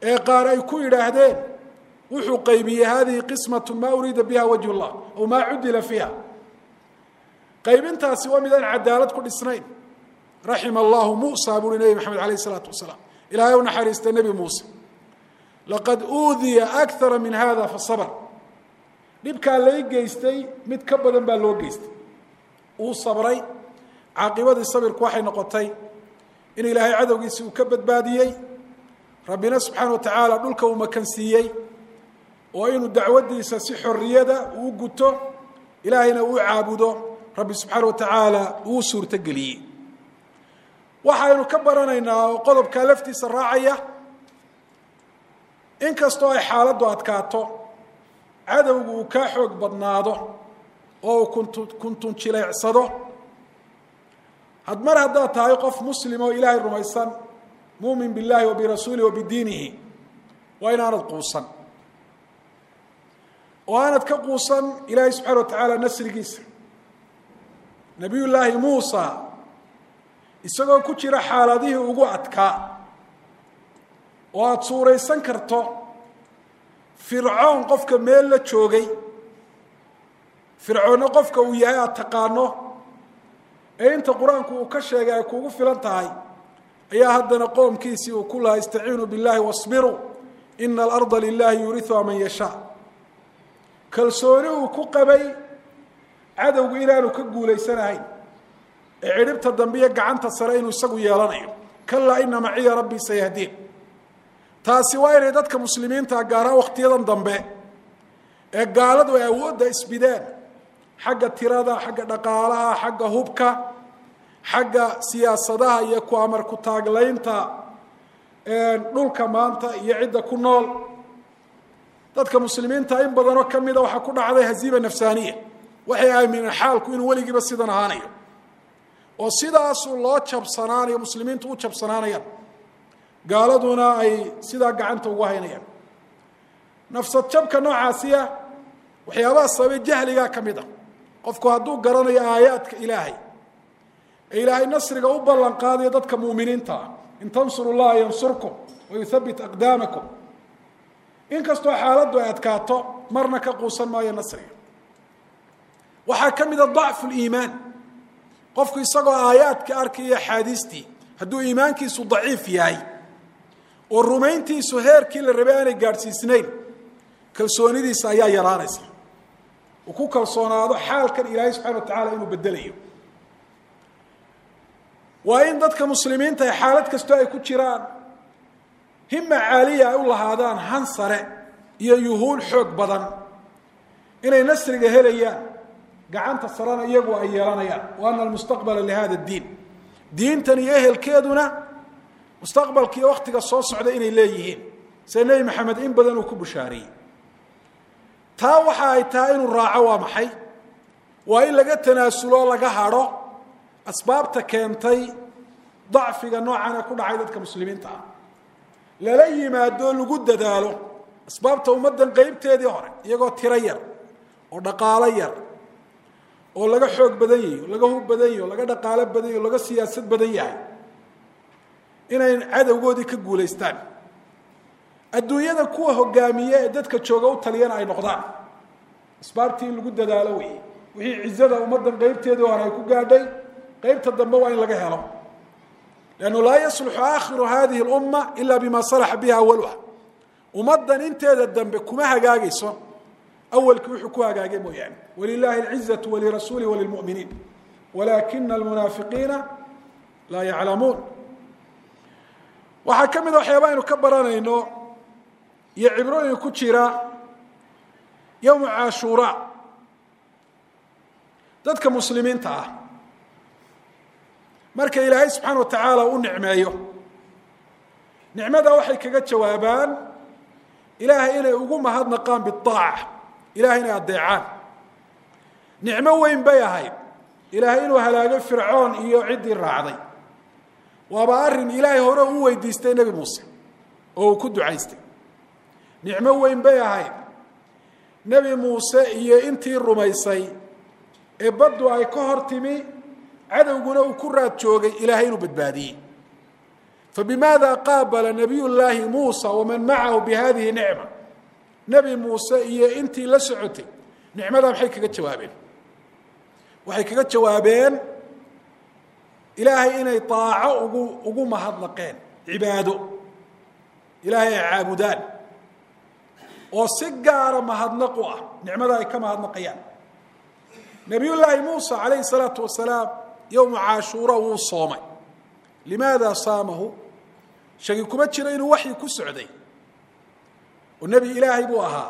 ee qaar ay ku yidhaahdeen wuxuu qaybiyey hadihi qismatu maa uriida biha wajh llah aw maa cudila fiiha qaybintaasi waa midaan cadaalad ku dhisnayn raxima allahu musa buuri nebi maxamed alayh isalaatu wasalaam ilahay u naxariista nebi muuse laqad uudiya akara min hada fasabr dhibkaa lay geystay mid ka badan baa loo geystay uu sabray caaqibadii sabirku waxay noqotay in ilaahay cadowgiisi uu ka badbaadiyey rabbina subxaana wa tacaala dhulka uu makansiiyey oo inuu dacwadiisa si xorriyada uu guto ilaahayna uu caabudo rabbi subxaana wa tacaala uu suurtogeliyey waxaynu ka baranaynaa oo qodobkaa laftiisa raacaya in kastoo ay xaaladdu adkaato cadowgu uu kaa xoog badnaado oo uu kuntu kuntun jileecsado had mar haddaad tahay qof muslim oo ilaahay rumaysan muumin billahi wa birasuulihi wa bidiinihi waa inaanad quusan oo aanad ka quusan ilaahay subxaana wa tacaala nasrigiisa nabiy llaahi muusa isagoo ku jira xaaladihii ugu adkaa oo aada suuraysan karto fircoon qofka meel la joogay fircoonno qofka uu yahay aada taqaano ee inta qur-aanku uu ka sheegay ay kuugu filan tahay ayaa haddana qoomkiisii uu ku lahaa istaciinuu biاllahi wasbiruu ina alarda lilahi yuuriuha man yashaa kalsooni uu ku qabay cadowgu inaanu ka guulaysanahayn ee cidhibta dambe iyo gacanta sare inuu isagu yeelanayo kalaa ina maciya rabbii sayahdiin taasi waa inay dadka muslimiinta gaaraan wakhtiyadan dambe ee gaaladu ay awoodda isbideen xagga tirada xagga dhaqaalaha xagga hubka xagga siyaasadaha iyo ku amar ku taaglaynta dhulka maanta iyo cidda ku nool dadka muslimiinta in badanoo ka mida waxaa ku dhacday haziima nafsaaniya waxay aamineen xaalku inuu weligiiba sidan ahaanayo oo sidaasuu loo jabsanaanayo muslimiintu u jabsanaanayaan gaaladuna ay sidaa gacanta ugu haynayaan nafsad jabka noocaasiya waxyaabaha sababay jahligaa ka mid a qofku hadduu garanayo aayaadka ilaahay ee ilaahay nasriga u ballan qaadayo dadka muuminiinta ah in tansuru llaha yansurkum wa yuthabbit aqdaamakum inkastoo xaaladdu ay adkaato marna ka quusan maayo nasriga waxaa ka mida dacfu liimaan qofku isagoo aayaadka arkaya axaadiistii hadduu iimaankiisu daciif yahay oo rumayntiisu heerkii la rabay aanay gaadhsiisnayn kalsoonidiisa ayaa yaraanaysa uu ku kalsoonaado xaalkan ilaahay subxana wa tacaala inuu bedelayo waa in dadka muslimiinta xaalad kastoo ay ku jiraan hima caaliya ay u lahaadaan han sare iyo yuhuul xoog badan inay nasriga helayaan gacanta sarena iyagu ay yeelanayaan wa ana almustaqbala lihada diin diintan iyo ehelkeeduna mustaqbalka iyo waktiga soo socda inay leeyihiin sida nebi maxamed in badan uu ku bushaariyey taa waxa ay tahay inuu raaco waa maxay waa in laga tanaasulo laga hadho asbaabta keentay dacfiga noocan ee ku dhacay dadka muslimiinta ah lala yimaado lagu dadaalo asbaabta ummaddan qeybteedii hore iyagoo tiro yar oo dhaqaalo yar oo laga xoog badan yahay o laga hub badan yahy o laga dhaqaalo badan yahy o laga siyaasad badan yahay inay cadowgoodii ka guulaystaan adduunyada kuwa hogaamiye ee dadka jooga u taliyana ay noqdaan asbaabtii in lagu dadaalo weeye wixii cizada ummaddan qeybteedii hore ay ku gaadhay qeybta dambe waa in laga helo lannu laa yasluxu aakhiru hadihi اlumma ila bima salaxa biha awaluha ummaddan inteeda dambe kuma hagaagayso awalkii wuxuu ku hagaagay mooyaane walilahi اlcizaةu walirasuulihi walilmu'miniin walakina almunaafiqiina laa yaclamuun waxaa ka mida waxyaaba aynu ka baranayno iyo cibrooyin ku jira yowmu caashuura dadka muslimiinta ah marka ilaahay subxaana wa tacaala u nicmeeyo nicmada waxay kaga jawaabaan ilaahay inay ugu mahadnaqaan biaaca ilahay inay addeecaan nicmo weyn bay ahayd ilaahay inuu halaagay fircoon iyo ciddii raacday waaba arrin ilaahay hore u weydiistay nebi muuse oo uu ku ducaystay nicmo weyn bay ahayd nebi muuse iyo intii rumaysay ee baddu ay ka hor timi cadowguna uu ku raad joogay ilaahay inuu badbaadiyey fabimaada qaabala nabiy llaahi muusa waman macahu bihadihi nicma nebi muuse iyo intii la socotay nicmadaa maxay kaga jawaabeen waxay kaga jawaabeen ilaahay inay daaco ugu ugu mahadnaqeen cibaado ilaahay ay caabudaan oo si gaara mahadnaq u ah nicmada ay ka mahadnaqayaan nabiy llaahi muusa calayhi salaatu wasalaam yowma caashuura wuu soomay limaada saamahu shagi kuma jiro inuu waxyi ku socday oo nebi ilaahay buu ahaa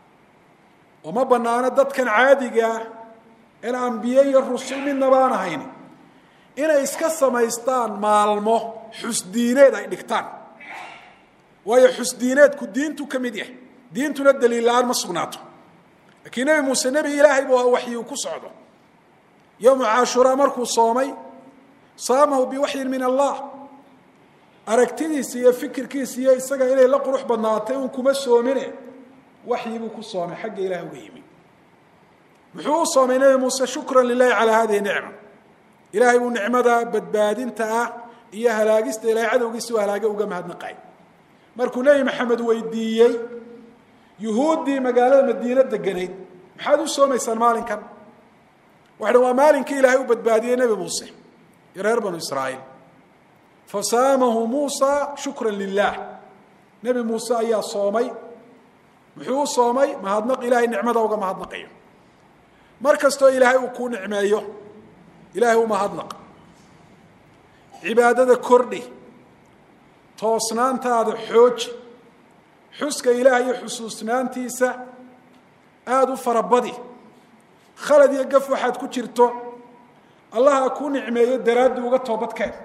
oo ma banaano dadkan caadigaa in ambiye iyo rusul midna baan ahayn inay iska samaystaan maalmo xusdiineed ay dhigtaan waayo xusdiineedku diintu ka mid yahay diintuna daliil la-aan ma sugnaato laakiin nebi muuse nebi ilaahay buu ahaa waxyi uu ku socdo yowma caashuraa markuu soomay saamahu biwaxyin min allah aragtidiisa iyo fikirkiisa iyo isaga inay la qurux badnaatay un kuma soomine waxyi buu ku soomay xagga ilaah uga yimi muxuu u soomay nebi muuse shukran lilahi calaa hadihi nicma ilaahay buu nicmada badbaadinta ah iyo halaagista ilahay cadowgiisa u halaagay uga mahadnaqay markuu nebi maxamed weydiiyey yuhuuddii magaalada madiine deganayd maxaad u soomaysaan maalinkan waxay dhan waa maalinkii ilaahay u badbaadiyey nebi muuse iyo reer banu israa'iil fasaamahu muusa shukran lilah nebi muuse ayaa soomay muxuu u soomay mahadnaq ilaahay nicmada uga mahadnaqayo mar kastoo ilaahay uu kuu nicmeeyo ilaahay u mahadnaq cibaadada kordhi toosnaantaada xooji xuska ilaah iyo xusuusnaantiisa aada u farabadi khalad iyo gaf waxaad ku jirto allaha kuu nicmeeyo daraaddi uga toobadkeen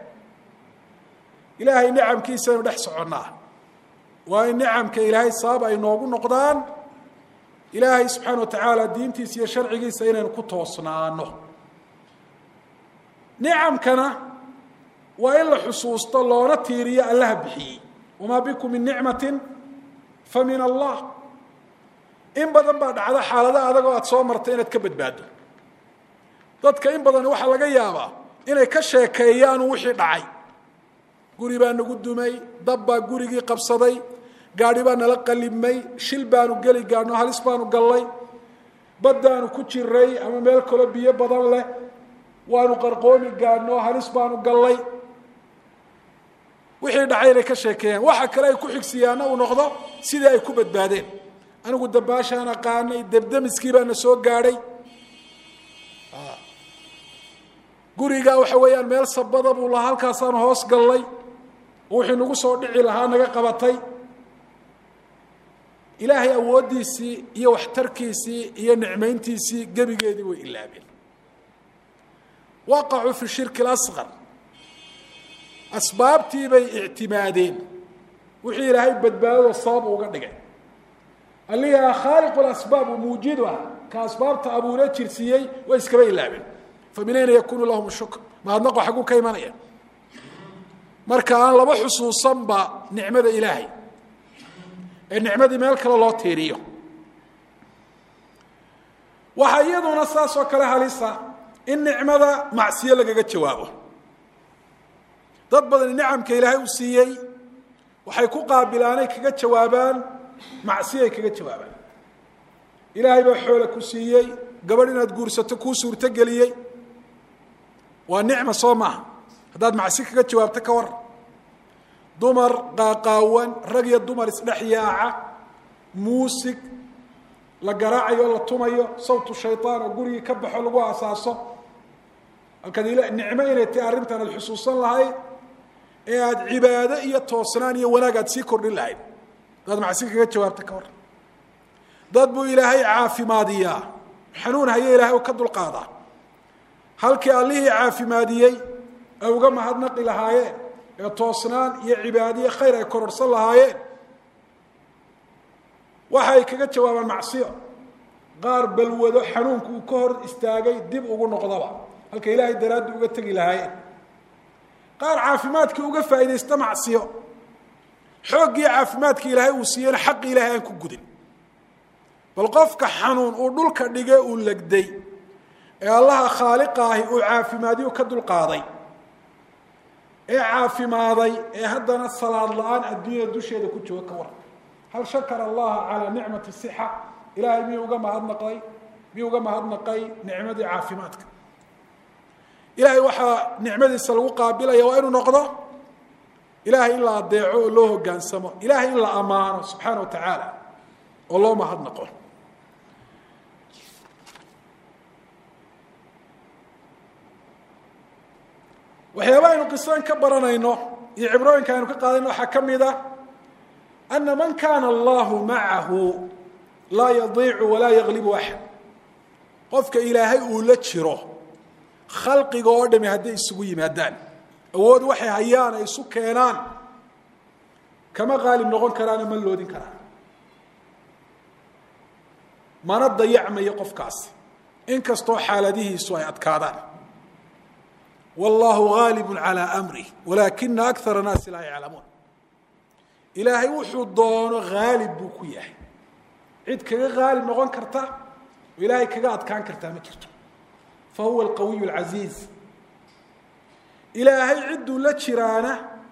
ilaahay nicamkiisa aynu dhex soconnaa waa in nicamka ilaahay sabab ay noogu noqdaan ilaahay subxaana wa tacaala diintiisa iyo sharcigiisa inaynu ku toosnaano nicamkana waa in la xusuusto loona tiiriyo allaha bixiyey wamaa bikum min nicmatin fa min allah in badan baa dhacda xaalada adagoo aada soo martay inaad ka badbaado dadka in badan waxaa laga yaabaa inay ka sheekeeyaan wixii dhacay guri baa nagu dumay dab baa gurigii qabsaday gaadhi baa nala qalibmay shil baanu geli gaadhno halis baanu gallay baddaanu ku jiray ama meel kaloo biyo badan leh waanu qarqoomi gaadhno halis baanu gallay wixii dhacay inay ka sheekeeyaan waxa kale ay ku xigsiyaana uu noqdo sidii ay ku badbaadeen anigu dabaashaan aqaanay debdemiskii baana soo gaadhay gurigaa waxa weeyaan meel sabada buu lahaa halkaasaanu hoos gallay oo wixii nagu soo dhici lahaa naga qabatay ilaahay awooddiisii iyo waxtarkiisii iyo nicmayntiisii gebigeedii way ilaabeen waqacuu fi shirki اlasqar asbaabtii bay ictimaadeen wixii ilaahay badbaadado sabab uga dhigay allihi khaaliqu lasbaab muujidu ah ka asbaabta abuure jirsiiyey way iskaba ilaabeen famin ayna yakunu lahum shukr mahadnaqo xagguu ka imanaya marka aan laba xusuusanba nicmada ilaahay ee nicmadii meel kale loo tiiriyo waxaa iyaduna saas oo kale halisa in nicmada macsiyo lagaga jawaabo dad badani nicamka ilaahay u siiyey waxay ku qaabilaanay kaga jawaabaan macsiyay kaga jawaabaan ilaahay baa xoole ku siiyey gabadh inaad guursato kuu suurtogeliyey waa nicma soo maaha haddaad macsi kaga jawaabto ka war dumar qaaqaawan rag iyo dumar isdhex yaaca muusig la garaacayo o la tumayo sawtu shayطaan oo gurigii ka baxo lagu asaaso halkaad nicmo inay tahay arrintan aad xusuusan lahayd ee aada cibaado iyo toosnaan iyo wanaag aad sii kordhin lahayd haddaad macsi kaga jawaabto ka war dad buu ilaahay caafimaadiyaa xanuun haye ilahay u ka dulqaadaa halkii allihii caafimaadiyey ay uga mahadnaqi lahaayeen ee toosnaan iyo cibaadiye khayr ay kororsan lahaayeen waxa ay kaga jawaabaan macsiyo qaar balwado xanuunku uu ka hor istaagay dib ugu noqdaba halka ilaahay daraaddi uga tegi lahaayeen qaar caafimaadkii uga faa'iidaysta macsiyo xooggii caafimaadkii ilaahay uu siiyeyna xaqi ilahay aan ku gudin bal qofka xanuun uu dhulka dhige uu legday ee allaha khaaliqa ahi uu caafimaadiyu ka dulqaaday ee caafimaaday ee haddana salaad la-aan adduunyada dusheeda ku jooga ka waran hal shakara allaha calaa nicmati sixa ilahay miyuu uga mahadnaqay miyuu uga mahadnaqay nicmadii caafimaadka ilahay waxaa nicmadiisa lagu qaabilaya waa inuu noqdo ilahay in la adeeco oo loo hogaansamo ilahay in la ammaano subxaana wa tacaala oo loo mahadnaqo waxyaaba aynu qisadan ka baranayno iyo cibrooyinka aynu ka qaadayno waxaa ka mid a ana man kana allahu macahu laa yadiicu walaa yaglibu axad qofka ilaahay uu la jiro khalqiga oo dhami hadday isugu yimaadaan awood waxay hayaan ay isu keenaan kama qaalib noqon karaano ma loodin karaan mana dayacmayo qofkaasi inkastoo xaaladihiisu ay adkaadaan wallahu gaalibu calaa amrih walaakina akara naasi laa yaclamuun ilaahay wuxuu doono haalib buu ku yahay cid kaga haalib noqon karta oo ilaahay kaga adkaan kartaa ma jirto fa huwa alqawiy alcasiiz ilaahay cidduu la jiraana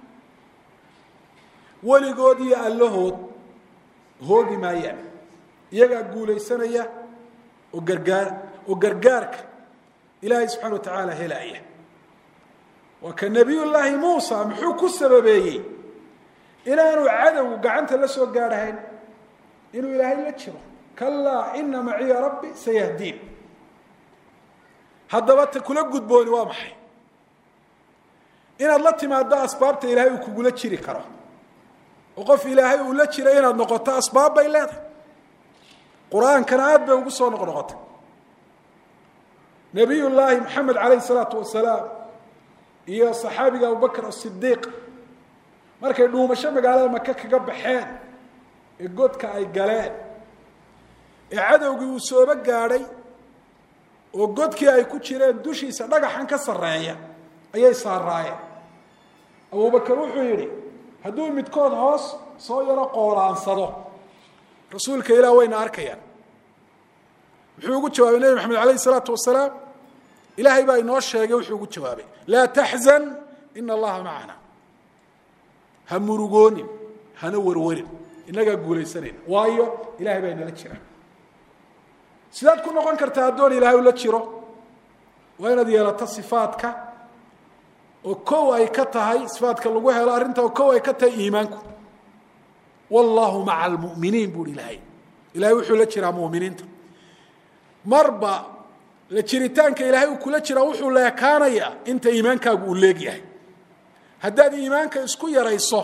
weligood iyo allahood hoogi maayaan iyagaa guulaysanaya oo gargaar oo gargaarka ilaahay subxana wa tacaala helaaya waa ka nebiy llaahi muusa muxuu ku sababeeyey inaanu cadowgu gacanta la soo gaadhahayn inuu ilaahay la jiro kalaa ina maciya rabbi sayahdiin haddaba ta kula gudbooni waa maxay inaad la timaado asbaabta ilaahay uu kugula jiri karo oo qof ilaahay uu la jira inaad noqoto asbaab bay leedahay qur-aankana aada bay ugu soo noqnoqotay nabiy llaahi maxamed calayhi salaatu wasalaam iyo saxaabiga abubakr asidiiq markay dhuumasho magaalada maka kaga baxeen ee godka ay galeen ee cadowgii uu sooba gaadhay oo godkii ay ku jireen dushiisa dhagaxan ka sarreeya ayay saaraayeen abubakar wuxuu yidhi hadduu midkood hoos soo yaro qoolaansado rasuulka ilaah wayna arkayaan muxuu ugu jawaabay nebi maxamed alayh isalaatu wasalaam ilaahay baa inoo sheegay wuxuu ugu jawaabay laa taxzan ina allaha macana ha murugoonin hana warwarin innagaa guulaysanayna waayo ilahay baa inala jira sidaad ku noqon kartaa addoon ilaahay ula jiro waa inaad yeelato sifaadka oo kow ay ka tahay sifaadka lagu helo arrinta oo kow ay ka tahay iimaanku wallahu maca almu'miniin buuhi ilaahay ilahay wuxuu la jiraa mu'miniinta marba la jiritaanka ilaahay uu kula jiraa wuxuu leekaanayaa inta iimaankaagu uu leegyahay haddaad iimaanka isku yarayso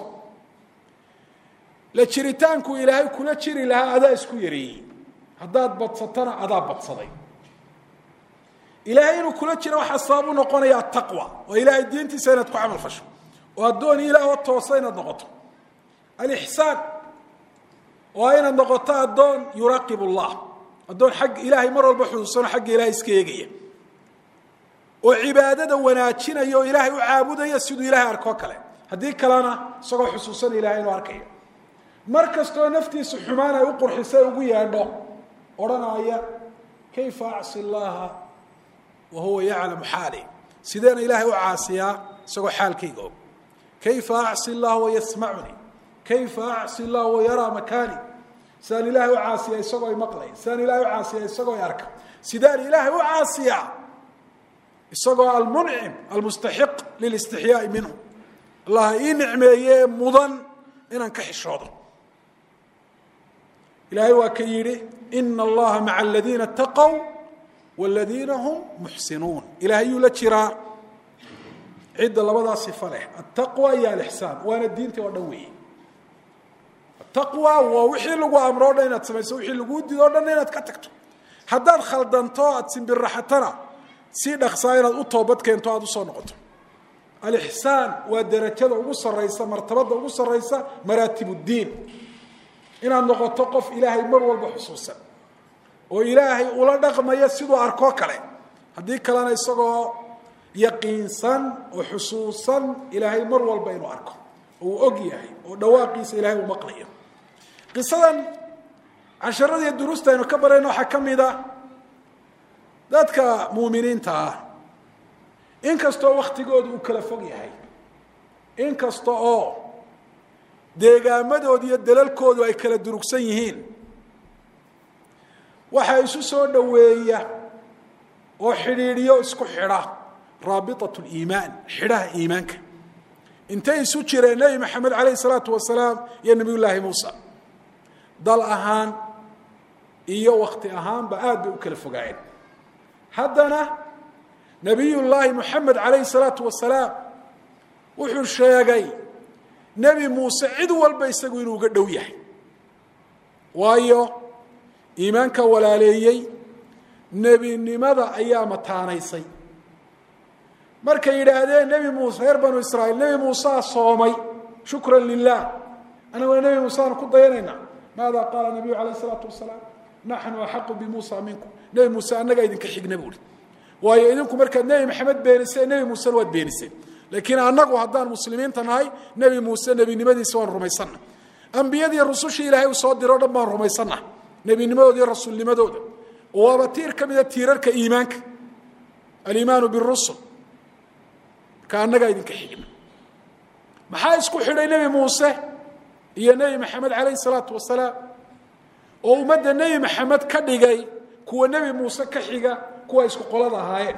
la jiritaanku ilaahay kula jiri lahaa adaa isku yareeyey haddaad badsatana adaa badsaday ilaahay inuu kula jiro waxaa sabab u noqonaya ataqwa oo ilaahay diintiisa inaad ku camal fasho oo addoon ilaahoo toosa inaad noqoto alixsaan oo inaad noqoto addoon yuraaqib allah addoon xagga ilaahay mar walba xusuusano xagga ilahay iska eegaya oo cibaadada wanaajinaya oo ilaahay u caabudaya siduu ilaahay arkoo kale haddii kalena isagoo xusuusana ilahay inuu arkayo mar kastoo naftiisa xumaan ay u qurxisay ugu yeedho odhanaya kayfa acsi llaha wa huwa yaclamu xaali sideena ilaahay u caasiyaa isagoo xaalkayga og kayfa acsi llah wa yasmacunii kayfa acsi llah wa yaraa makaani sidaan ilaahay u caasiyaa isagoo ay maqlay sidaan ilaahay u caasiyaa isagoo ay arka sidaan ilaahay u caasiyaa isagoo almuncim almustaxiq lilistixyaai minhu allah ii nicmeeye mudan inaan ka xishoodo ilaahay waa ka yidhi ina allaha maca aladiina taqow waladiina hum muxsinuun ilahay yuu la jiraa cidda labadaa sifa leh altaqwa iyo alixsaan waana diintii oo dhan weeye ataqwa waa wixii lagu amro o dhan inaad samayso wixii laguu dido o dhan inaad ka tagto haddaad khaldanto aada simbiraxatana si dhaksaa inaad u toobad keento aada usoo noqoto alixsaan waa derajada ugu sarraysa martabada ugu sarraysa maraatib uddiin inaad noqoto qof ilaahay mar walba xusuusan oo ilaahay ula dhaqmaya siduu arkoo kale haddii kalena isagoo yaqiinsan oo xusuusan ilaahay mar walba inuu arko oo uu og yahay oo dhawaaqiisa ilaahay uu maqlayo qisadan casharadiiyo duruusta aynu ka barayno waxaa ka mid a dadka muuminiinta ah inkastoo waktigooda uu kala fog yahay in kasta oo deegaamadooda iyo dalalkoodu ay kala durugsan yihiin waxaa isu soo dhoweeya oo xidhiidhiyo isku xidha raabitat liimaan xidhaha iimaanka intay isu jireen nebi maxamed calayhi salaatu wasalaam iyo nebiy llaahi muusa dal ahaan iyo wakti ahaanba aad bay u kala fogaayeen haddana nebiyullaahi moxamed calayhi salaatu wasalaam wuxuu sheegay nebi muuse cid walba isagu inuu uga dhow yahay waayo iimaanka walaaleeyey nebinimada ayaa mataanaysay markay yidhaahdeen nebi muuse reer banu israa'iil nebi muusaa soomay shukran lilah anaguna nebi muuseaan ku dayanaynaa maada qaala nabiyu calayh isalaatu wasalaam naxnu axaqu bimuusa minkum nebi muuse annagaa idinka xigna buuhi waayo idinku markaad nebi maxamed beeniseen nebi muusena waad beeniseen laakiin annagu haddaan muslimiinta nahay nebi muuse nebinimadiisa waan rumaysanna ambiyadii rusushii ilaahay uu soo diro o dhan baan rumaysanna nebinimadooda iyo rasuulnimadooda waaba tiir ka mida tiirarka iimaanka aliimaanu birusul marka annagaa idinka xigna maxaa isku xidhay nebi muuse iyo nebi maxamed calayhi salaatu wasalaam oo ummadda nebi maxamed ka dhigay kuwa nebi muuse ka xiga kuwa isku qolada ahaayeen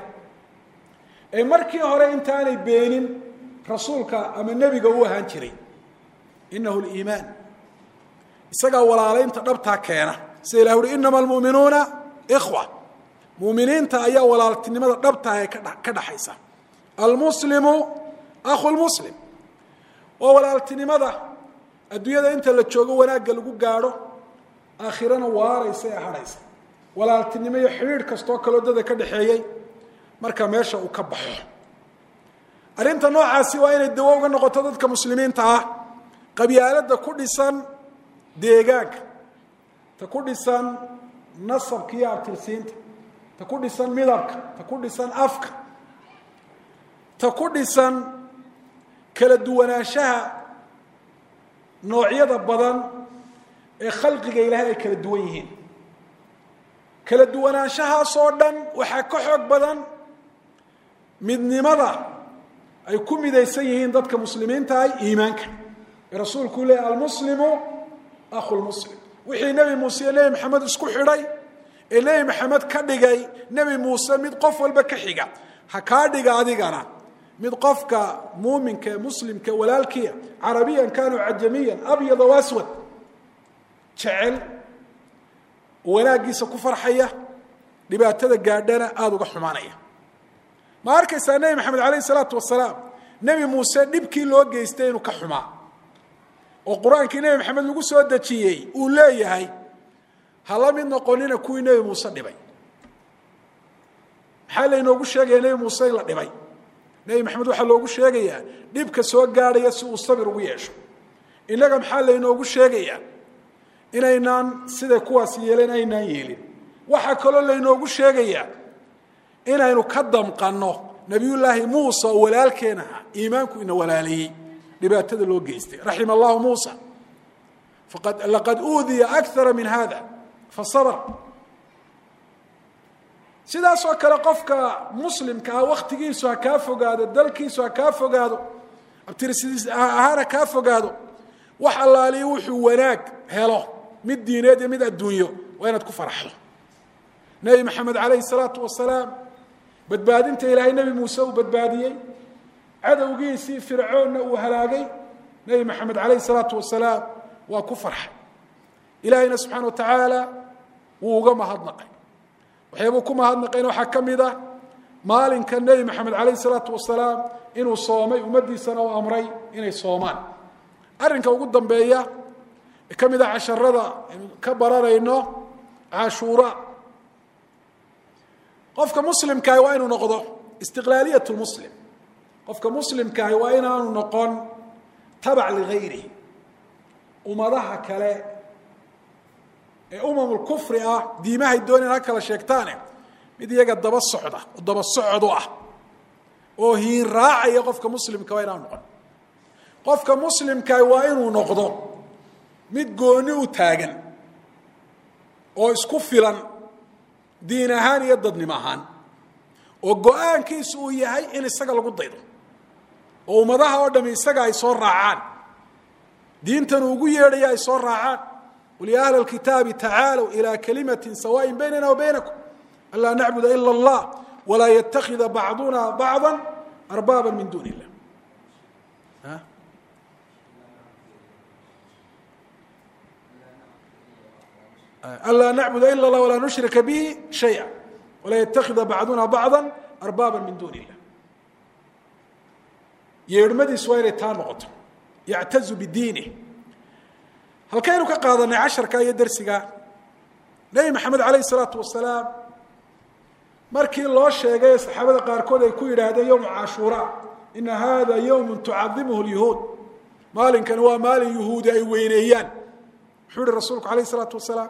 ee markii hore intaanay beenin rasuulka ama nebiga u ahaan jiray inahu liimaan isagaa walaalaynta dhabtaa keena sida ilah uhi inama almu'minuuna ikhwa muuminiinta ayaa walaaltinimada dhabtaa ee ka dhaxaysa almuslimu akhu lmuslim waa walaaltinimada adduunyada inta la joogo wanaagga lagu gaadho aakhirana waaraysa ee hadhaysa walaaltinimo iyo xidhiidh kastoo kaloo dada ka dhexeeyey marka meesha uu ka baxo arrinta noocaasi waa inay dawo uga noqoto dadka muslimiinta ah qabyaaladda ku dhisan deegaanka ta ku dhisan nasabka iyo abtirsiinta ta ku dhisan midabka ta ku dhisan afka ta ku dhisan kala duwanaanshaha noocyada badan ee khalqiga ilaahay ay kala duwan yihiin kala duwanaanshahaasoo dhan waxaa ka xoog badan midnimada ay ku midaysan yihiin dadka muslimiinta ah iimaanka ee rasuulkuu leeyay almuslimu akhu lmuslim wixii nebi muuse iyo nebi maxamed isku xidhay ee nebi maxamed ka dhigay nebi muuse mid qof walba ka xiga ha kaa dhiga adigana mid qofka muuminka ee muslimka walaalkiia carabiyan kaanu cajamiyan abyada waswad jecel wanaaggiisa ku farxaya dhibaatada gaadhana aada uga xumaanaya ma arkaysaa nebi maxamed calayh isalaatu wasalaam nebi muuse dhibkii loo geystay inuu ka xumaa oo qur-aankii nebi maxamed lagu soo dejiyey uu leeyahay ha la mid noqonina kuwii nebi muuse dhibay maxaa laynoogu sheegaya nebi muuse in la dhibay nebi maxamed waxaa loogu sheegayaa dhibka soo gaadhaya si uu sabir ugu yeesho innaga maxaa laynoogu sheegayaa inaynaan siday kuwaas yeeleen aynaan yeelin waxaa kaloo laynoogu sheegayaa inaynu ka damqanno nebiyullaahi muusa oo walaalkeen ahaa iimaanku ina walaaleeyey dhibaatada loo geystay raxima allahu muusa faqad laqad uudiya akara min hada fasabr sidaasoo kale qofka muslimka ah waktigiisu ha kaa fogaado dalkiisu ha kaa fogaado abtirsidiis ahaan ha kaa fogaado wax allaaliyo wuxuu wanaag helo mid diineed iyo mid adduunyo waa inaad ku faraxdo nebi maxamed calayhi salaatu wasalaam badbaadinta ilaahay nebi muuse uu badbaadiyey cadowgiisii fircoonna uu halaagay nebi maxamed calayhi salaatu wasalaam waa ku farxay ilaahayna subxaana wa tacaala wuu uga mahadnaqay waxyaabuu ku mahadnaqayna waxaa ka mid ah maalinka nebi maxamed calayhi salaatu wasalaam inuu soomay ummaddiisana u amray inay soomaan arrinka ugu dambeeya ee ka mid ah casharada aynu ka baranayno cashuura qofka muslimkaahi waa inuu noqdo istiqlaaliyat lmuslim qofka muslimkaahi waa inaanu noqon tabac ligayrihi ummadaha kale ee umamulkufri ah diimahay dooneen ha kala sheegtaane mid iyaga daba socda oo daba socdu ah oo hiin raacaya qofka muslimka waa inaanu noqon qofka muslimkaahi waa inuu noqdo mid gooni u taagan oo isku filan diin ahaan iyo dadnimo ahaan oo go-aankiisu uu yahay in isaga lagu daydo oo ummadaha oo dhami isaga ay soo raacaan diintan ugu yeedhaya ay soo raacaan qul ya ahla اlkitaabi tacaalow ilى kalimati sawaaءi baynana wa baynakum an laa nacbuda ila اllah walaa ytakida bacduna bacضa arbaaba min duni illah an laa nacbuda ila اllah walaa nushrika bihi shayئa walaa ytakida bacduna bacضa arbaaba min duni illah yeedhmadiisu waa inay taa noqoto yactazu bidiinih halkaynu ka qaadanay casharka iyo dersiga nebi maxamed alayh الsalaatu wasalaam markii loo sheegay saxaabada qaarkood ay ku yidhaahdeen yowma cashuura ina hada yowm tucadimuhu اlyahuud maalinkani waa maalin yuhuudi ay weyneeyaan muxuu yihi rasuulku alayh الsalaatu wasalaam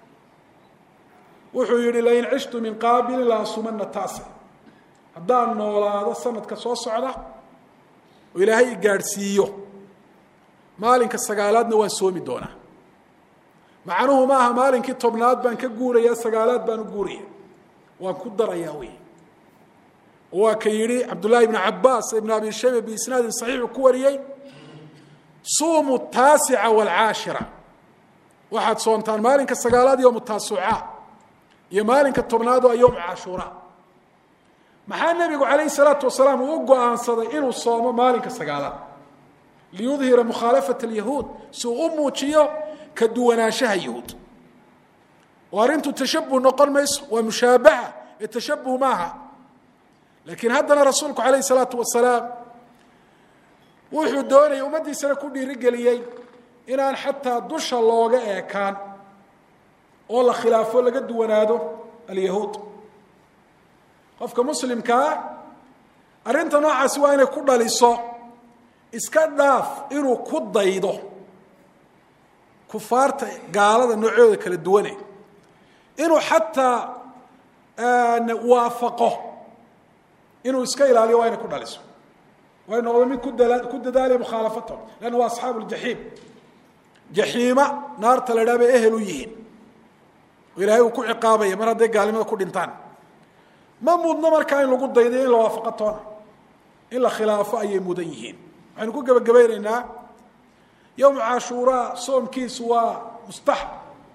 wuxuu yihi lain cishtu min qaabilin la asumana taasi haddaan noolaado sanadka soo socda oo ilaahay i gaadhsiiyo maalinka sagaalaadna waan soomi doonaa macnuhu maaha maalinkii tobnaad baan ka guuraya sagaalaad baan u guuraya waan ku darayaa wey waa ka yidhi cabdullaahi ibnu cabaas ibnu abi shayba biisnaadin saxiixu ku wariyey suumu taasica waalcaashira waxaad soontaan maalinka sagaalaad yowmu taasuca iyo maalinka tobnaad oo yowmu cashuura maxaa nebigu calayhi salaatu wasalaam uu u go-aansaday inuu soomo maalinka sagaalaad liyudhira mukhaalafat alyahuud si uu u muujiyo ka duwanaanshaha yahuud oo arrintu tashabuh noqon mayso waa mushaabaha ee tashabuh maaha laakiin haddana rasuulku calayhi salaatu wasalaam wuxuu doonayay ummaddiisana ku dhiirigeliyey inaan xataa dusha looga eekaan oo la khilaafo laga duwanaado alyahuud qofka muslimkaa arrinta noocaasi waa inay ku dhaliso iska dhaaf inuu ku daydo kufaarta gaalada noocooda kala duwane inuu xataa waafaqo inuu iska ilaaliyo waa inay ku dhaliso way noqdo mid kudala ku dadaalaya mukhaalafatahum leanna waa asxaabu ljaxiim jaxiima naarta la idhaha bay ehel u yihiin oo ilaahay uu ku ciqaabaya mar hadday gaalnimada ku dhintaan ma mudno markaa in lagu daydayo in la waafaqo toona in la khilaafo ayay mudan yihiin waxaynu ku gebagabaynaynaa yowma cashuuraa soomkiisu waa mustaxab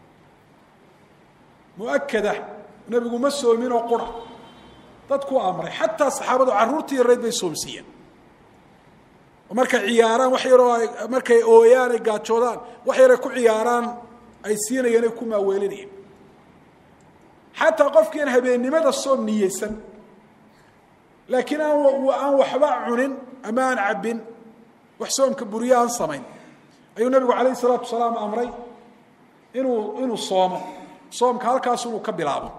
muakada nebigu ma soomin oo qura dadku amray xataa saxaabadu carruurtii yarayd bay soomsiiyeen oo markay ciyaaraan wax yaroo ay markay ooyaan ay gaajoodaan wax yaray ku ciyaaraan ay siinayeen ay ku maaweelinayeen xataa qofkii aan habeennimada soom niyeysan laakiin aan aan waxba cunin ama aan cabbin wax soomka buriye aan samayn ayuu nabigu calayh isalaatu wasalaam amray inuu inuu soomo soomka halkaas inuu ka bilaabo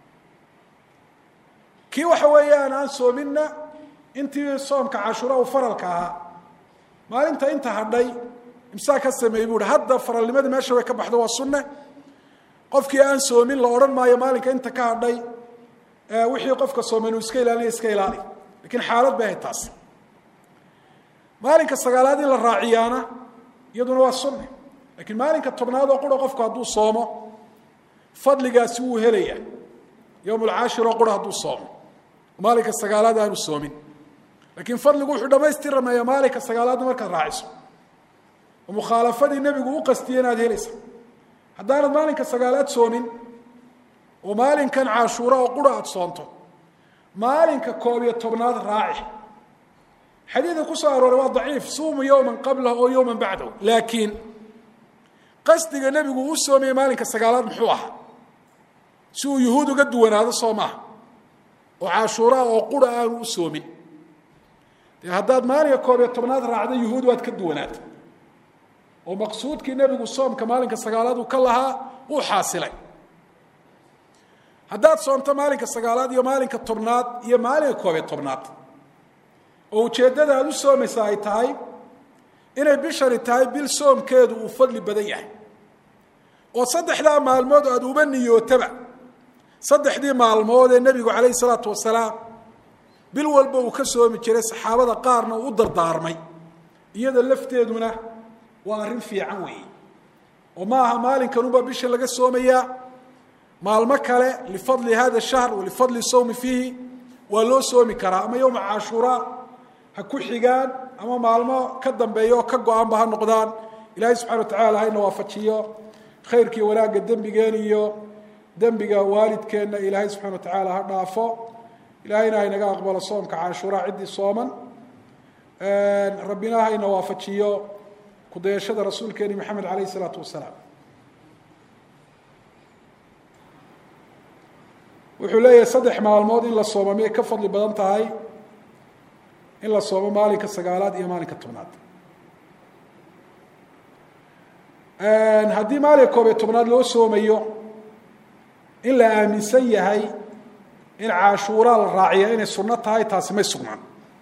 kii waxa weeyaan aan soominna intii soomka cashuura uu faralka ahaa maalinta inta hadhay imsaa ka sameeyey buu hi hadda faralnimadii meesha way ka baxdo waa sunne qofkii aan soomin la odhan maayo maalinka inta ka hadhay wixii qofka sooman uu iska ilaaliya iska ilaali lakiin xaalad bay ahayd taas maalinka sagaalaad in la raaciyaana iyaduna waa sunne lakiin maalinka tobnaad oo qura qofku hadduu soomo fadligaasi wuu helaya yowm alcaashir oo qura hadduu soomo maalinka sagaalaad aanu soomin laakiin fadligu wuxuu dhamaystiramayaa maalinka sagaalaadna markaad raaciso oo mukhaalafadii nebigu u qastiyey inaad helaysa haddaanad maalinka sagaalaad soomin oo maalinkan cashuura oo qura aada soonto maalinka koob iyo tobnaad raaci xadiidka ku soo arooray waa daciif suumu yowman qablahu oo yowman bacdahu laakiin qasdiga nebigu u soomayey maalinka sagaalaad muxuu ahaa si uu yuhuud uga duwanaado soo maaha oo cashuuraa oo qura aanu u soomin dee haddaad maalinka koob iyo tobnaad raacda yuhuud waad ka duwanaata oo maqsuudkii nebigu soomka maalinka sagaalaad uu ka lahaa uu xaasilay haddaad soomto maalinka sagaalaad iyo maalinka tobnaad iyo maalinka koob iyo tobnaad oo ujeeddada aad u soomaysa ay tahay inay bishani tahay bil soomkeedu uu fadli badan yahay oo saddexdaa maalmood aada uba niyootaba saddexdii maalmood ee nebigu calayhi salaatu wasalaam bil walba uu ka soomi jiray saxaabada qaarna uu u dardaarmay iyada lafteeduna waa arrin fiican weeye oo ma aha maalinkanunbaa bisha laga soomayaa maalmo kale lifadli hada shahr walifadli sawmi fiihi waa loo soomi karaa ama yowma cashuuraa ha ku xigaan ama maalmo ka dambeeya oo ka go-aanba ha noqdaan ilaahay subxana wa tacala hayna waafajiyo khayrkii wanaagga dembigeen iyo dembiga waalidkeenna ilaahay subxana wa tacaala ha dhaafo ilaahayna haynaga aqbalo soomka cashuuraa ciddii sooman rabbina hayna waafajiyo kudayashada rasuulkeeni maxamed alayh isalaatu wasalaam wuxuu leeyahay saddex maalmood in la soomo miyay ka fadli badan tahay in la soomo maalinka sagaalaad iyo maalinka tobnaad haddii maalinka koob iyo tobnaad loo soomayo in la aaminsan yahay in cashuuraa la raaciya inay sunno tahay taasi may sugnaan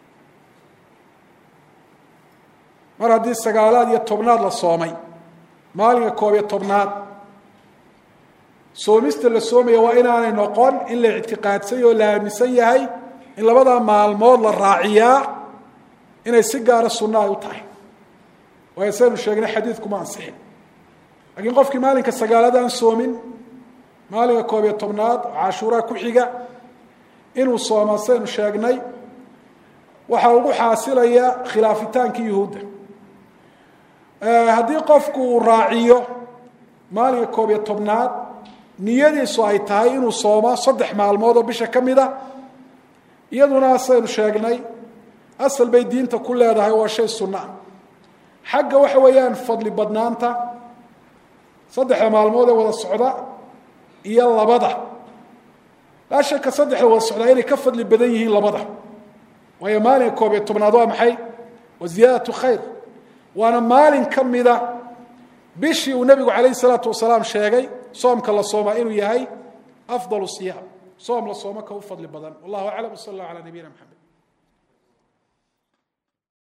mar haddii sagaalaad iyo tobnaad la soomay maalinka koob iyo tobnaad soomista la soomaya waa inaanay noqon in la ictiqaadsay oo la aaminsan yahay in labadaa maalmood la raaciyaa inay si gaara sunno ay u tahay waayo saynu sheegnay xadiidkuma ansixin laakiin qofkii maalinka sagaalaad aan soomin maalinka koob iyo tobnaad oo cashuuraa ku xiga inuu soomaa saynu sheegnay waxaa ugu xaasilaya khilaafitaankii yuhuudda haddii qofku uu raaciyo maalinka koob iyo tobnaad niyadiisu ay tahay inuu soomo saddex maalmood oo bisha ka mid a iyaduna saynu sheegnay asal bay diinta ku leedahay waa shay sunno ah xagga waxa weeyaan fadli badnaanta saddexda maalmood ee wada socda iyo labada laa shaka saddexda wada socdaa inay ka fadli badan yihiin labada waayo maalinka koob iyo tobnaad waa maxay wa ziyaadatu khayr waana maalin ka mida bishii uu nebigu calayh isalaatu wasalaam sheegay soomka la soomaa inuu yahay afdal siyaam soom la sooma ka u fadli badan wallahu aclam w sal allah ala nabiyina mxamed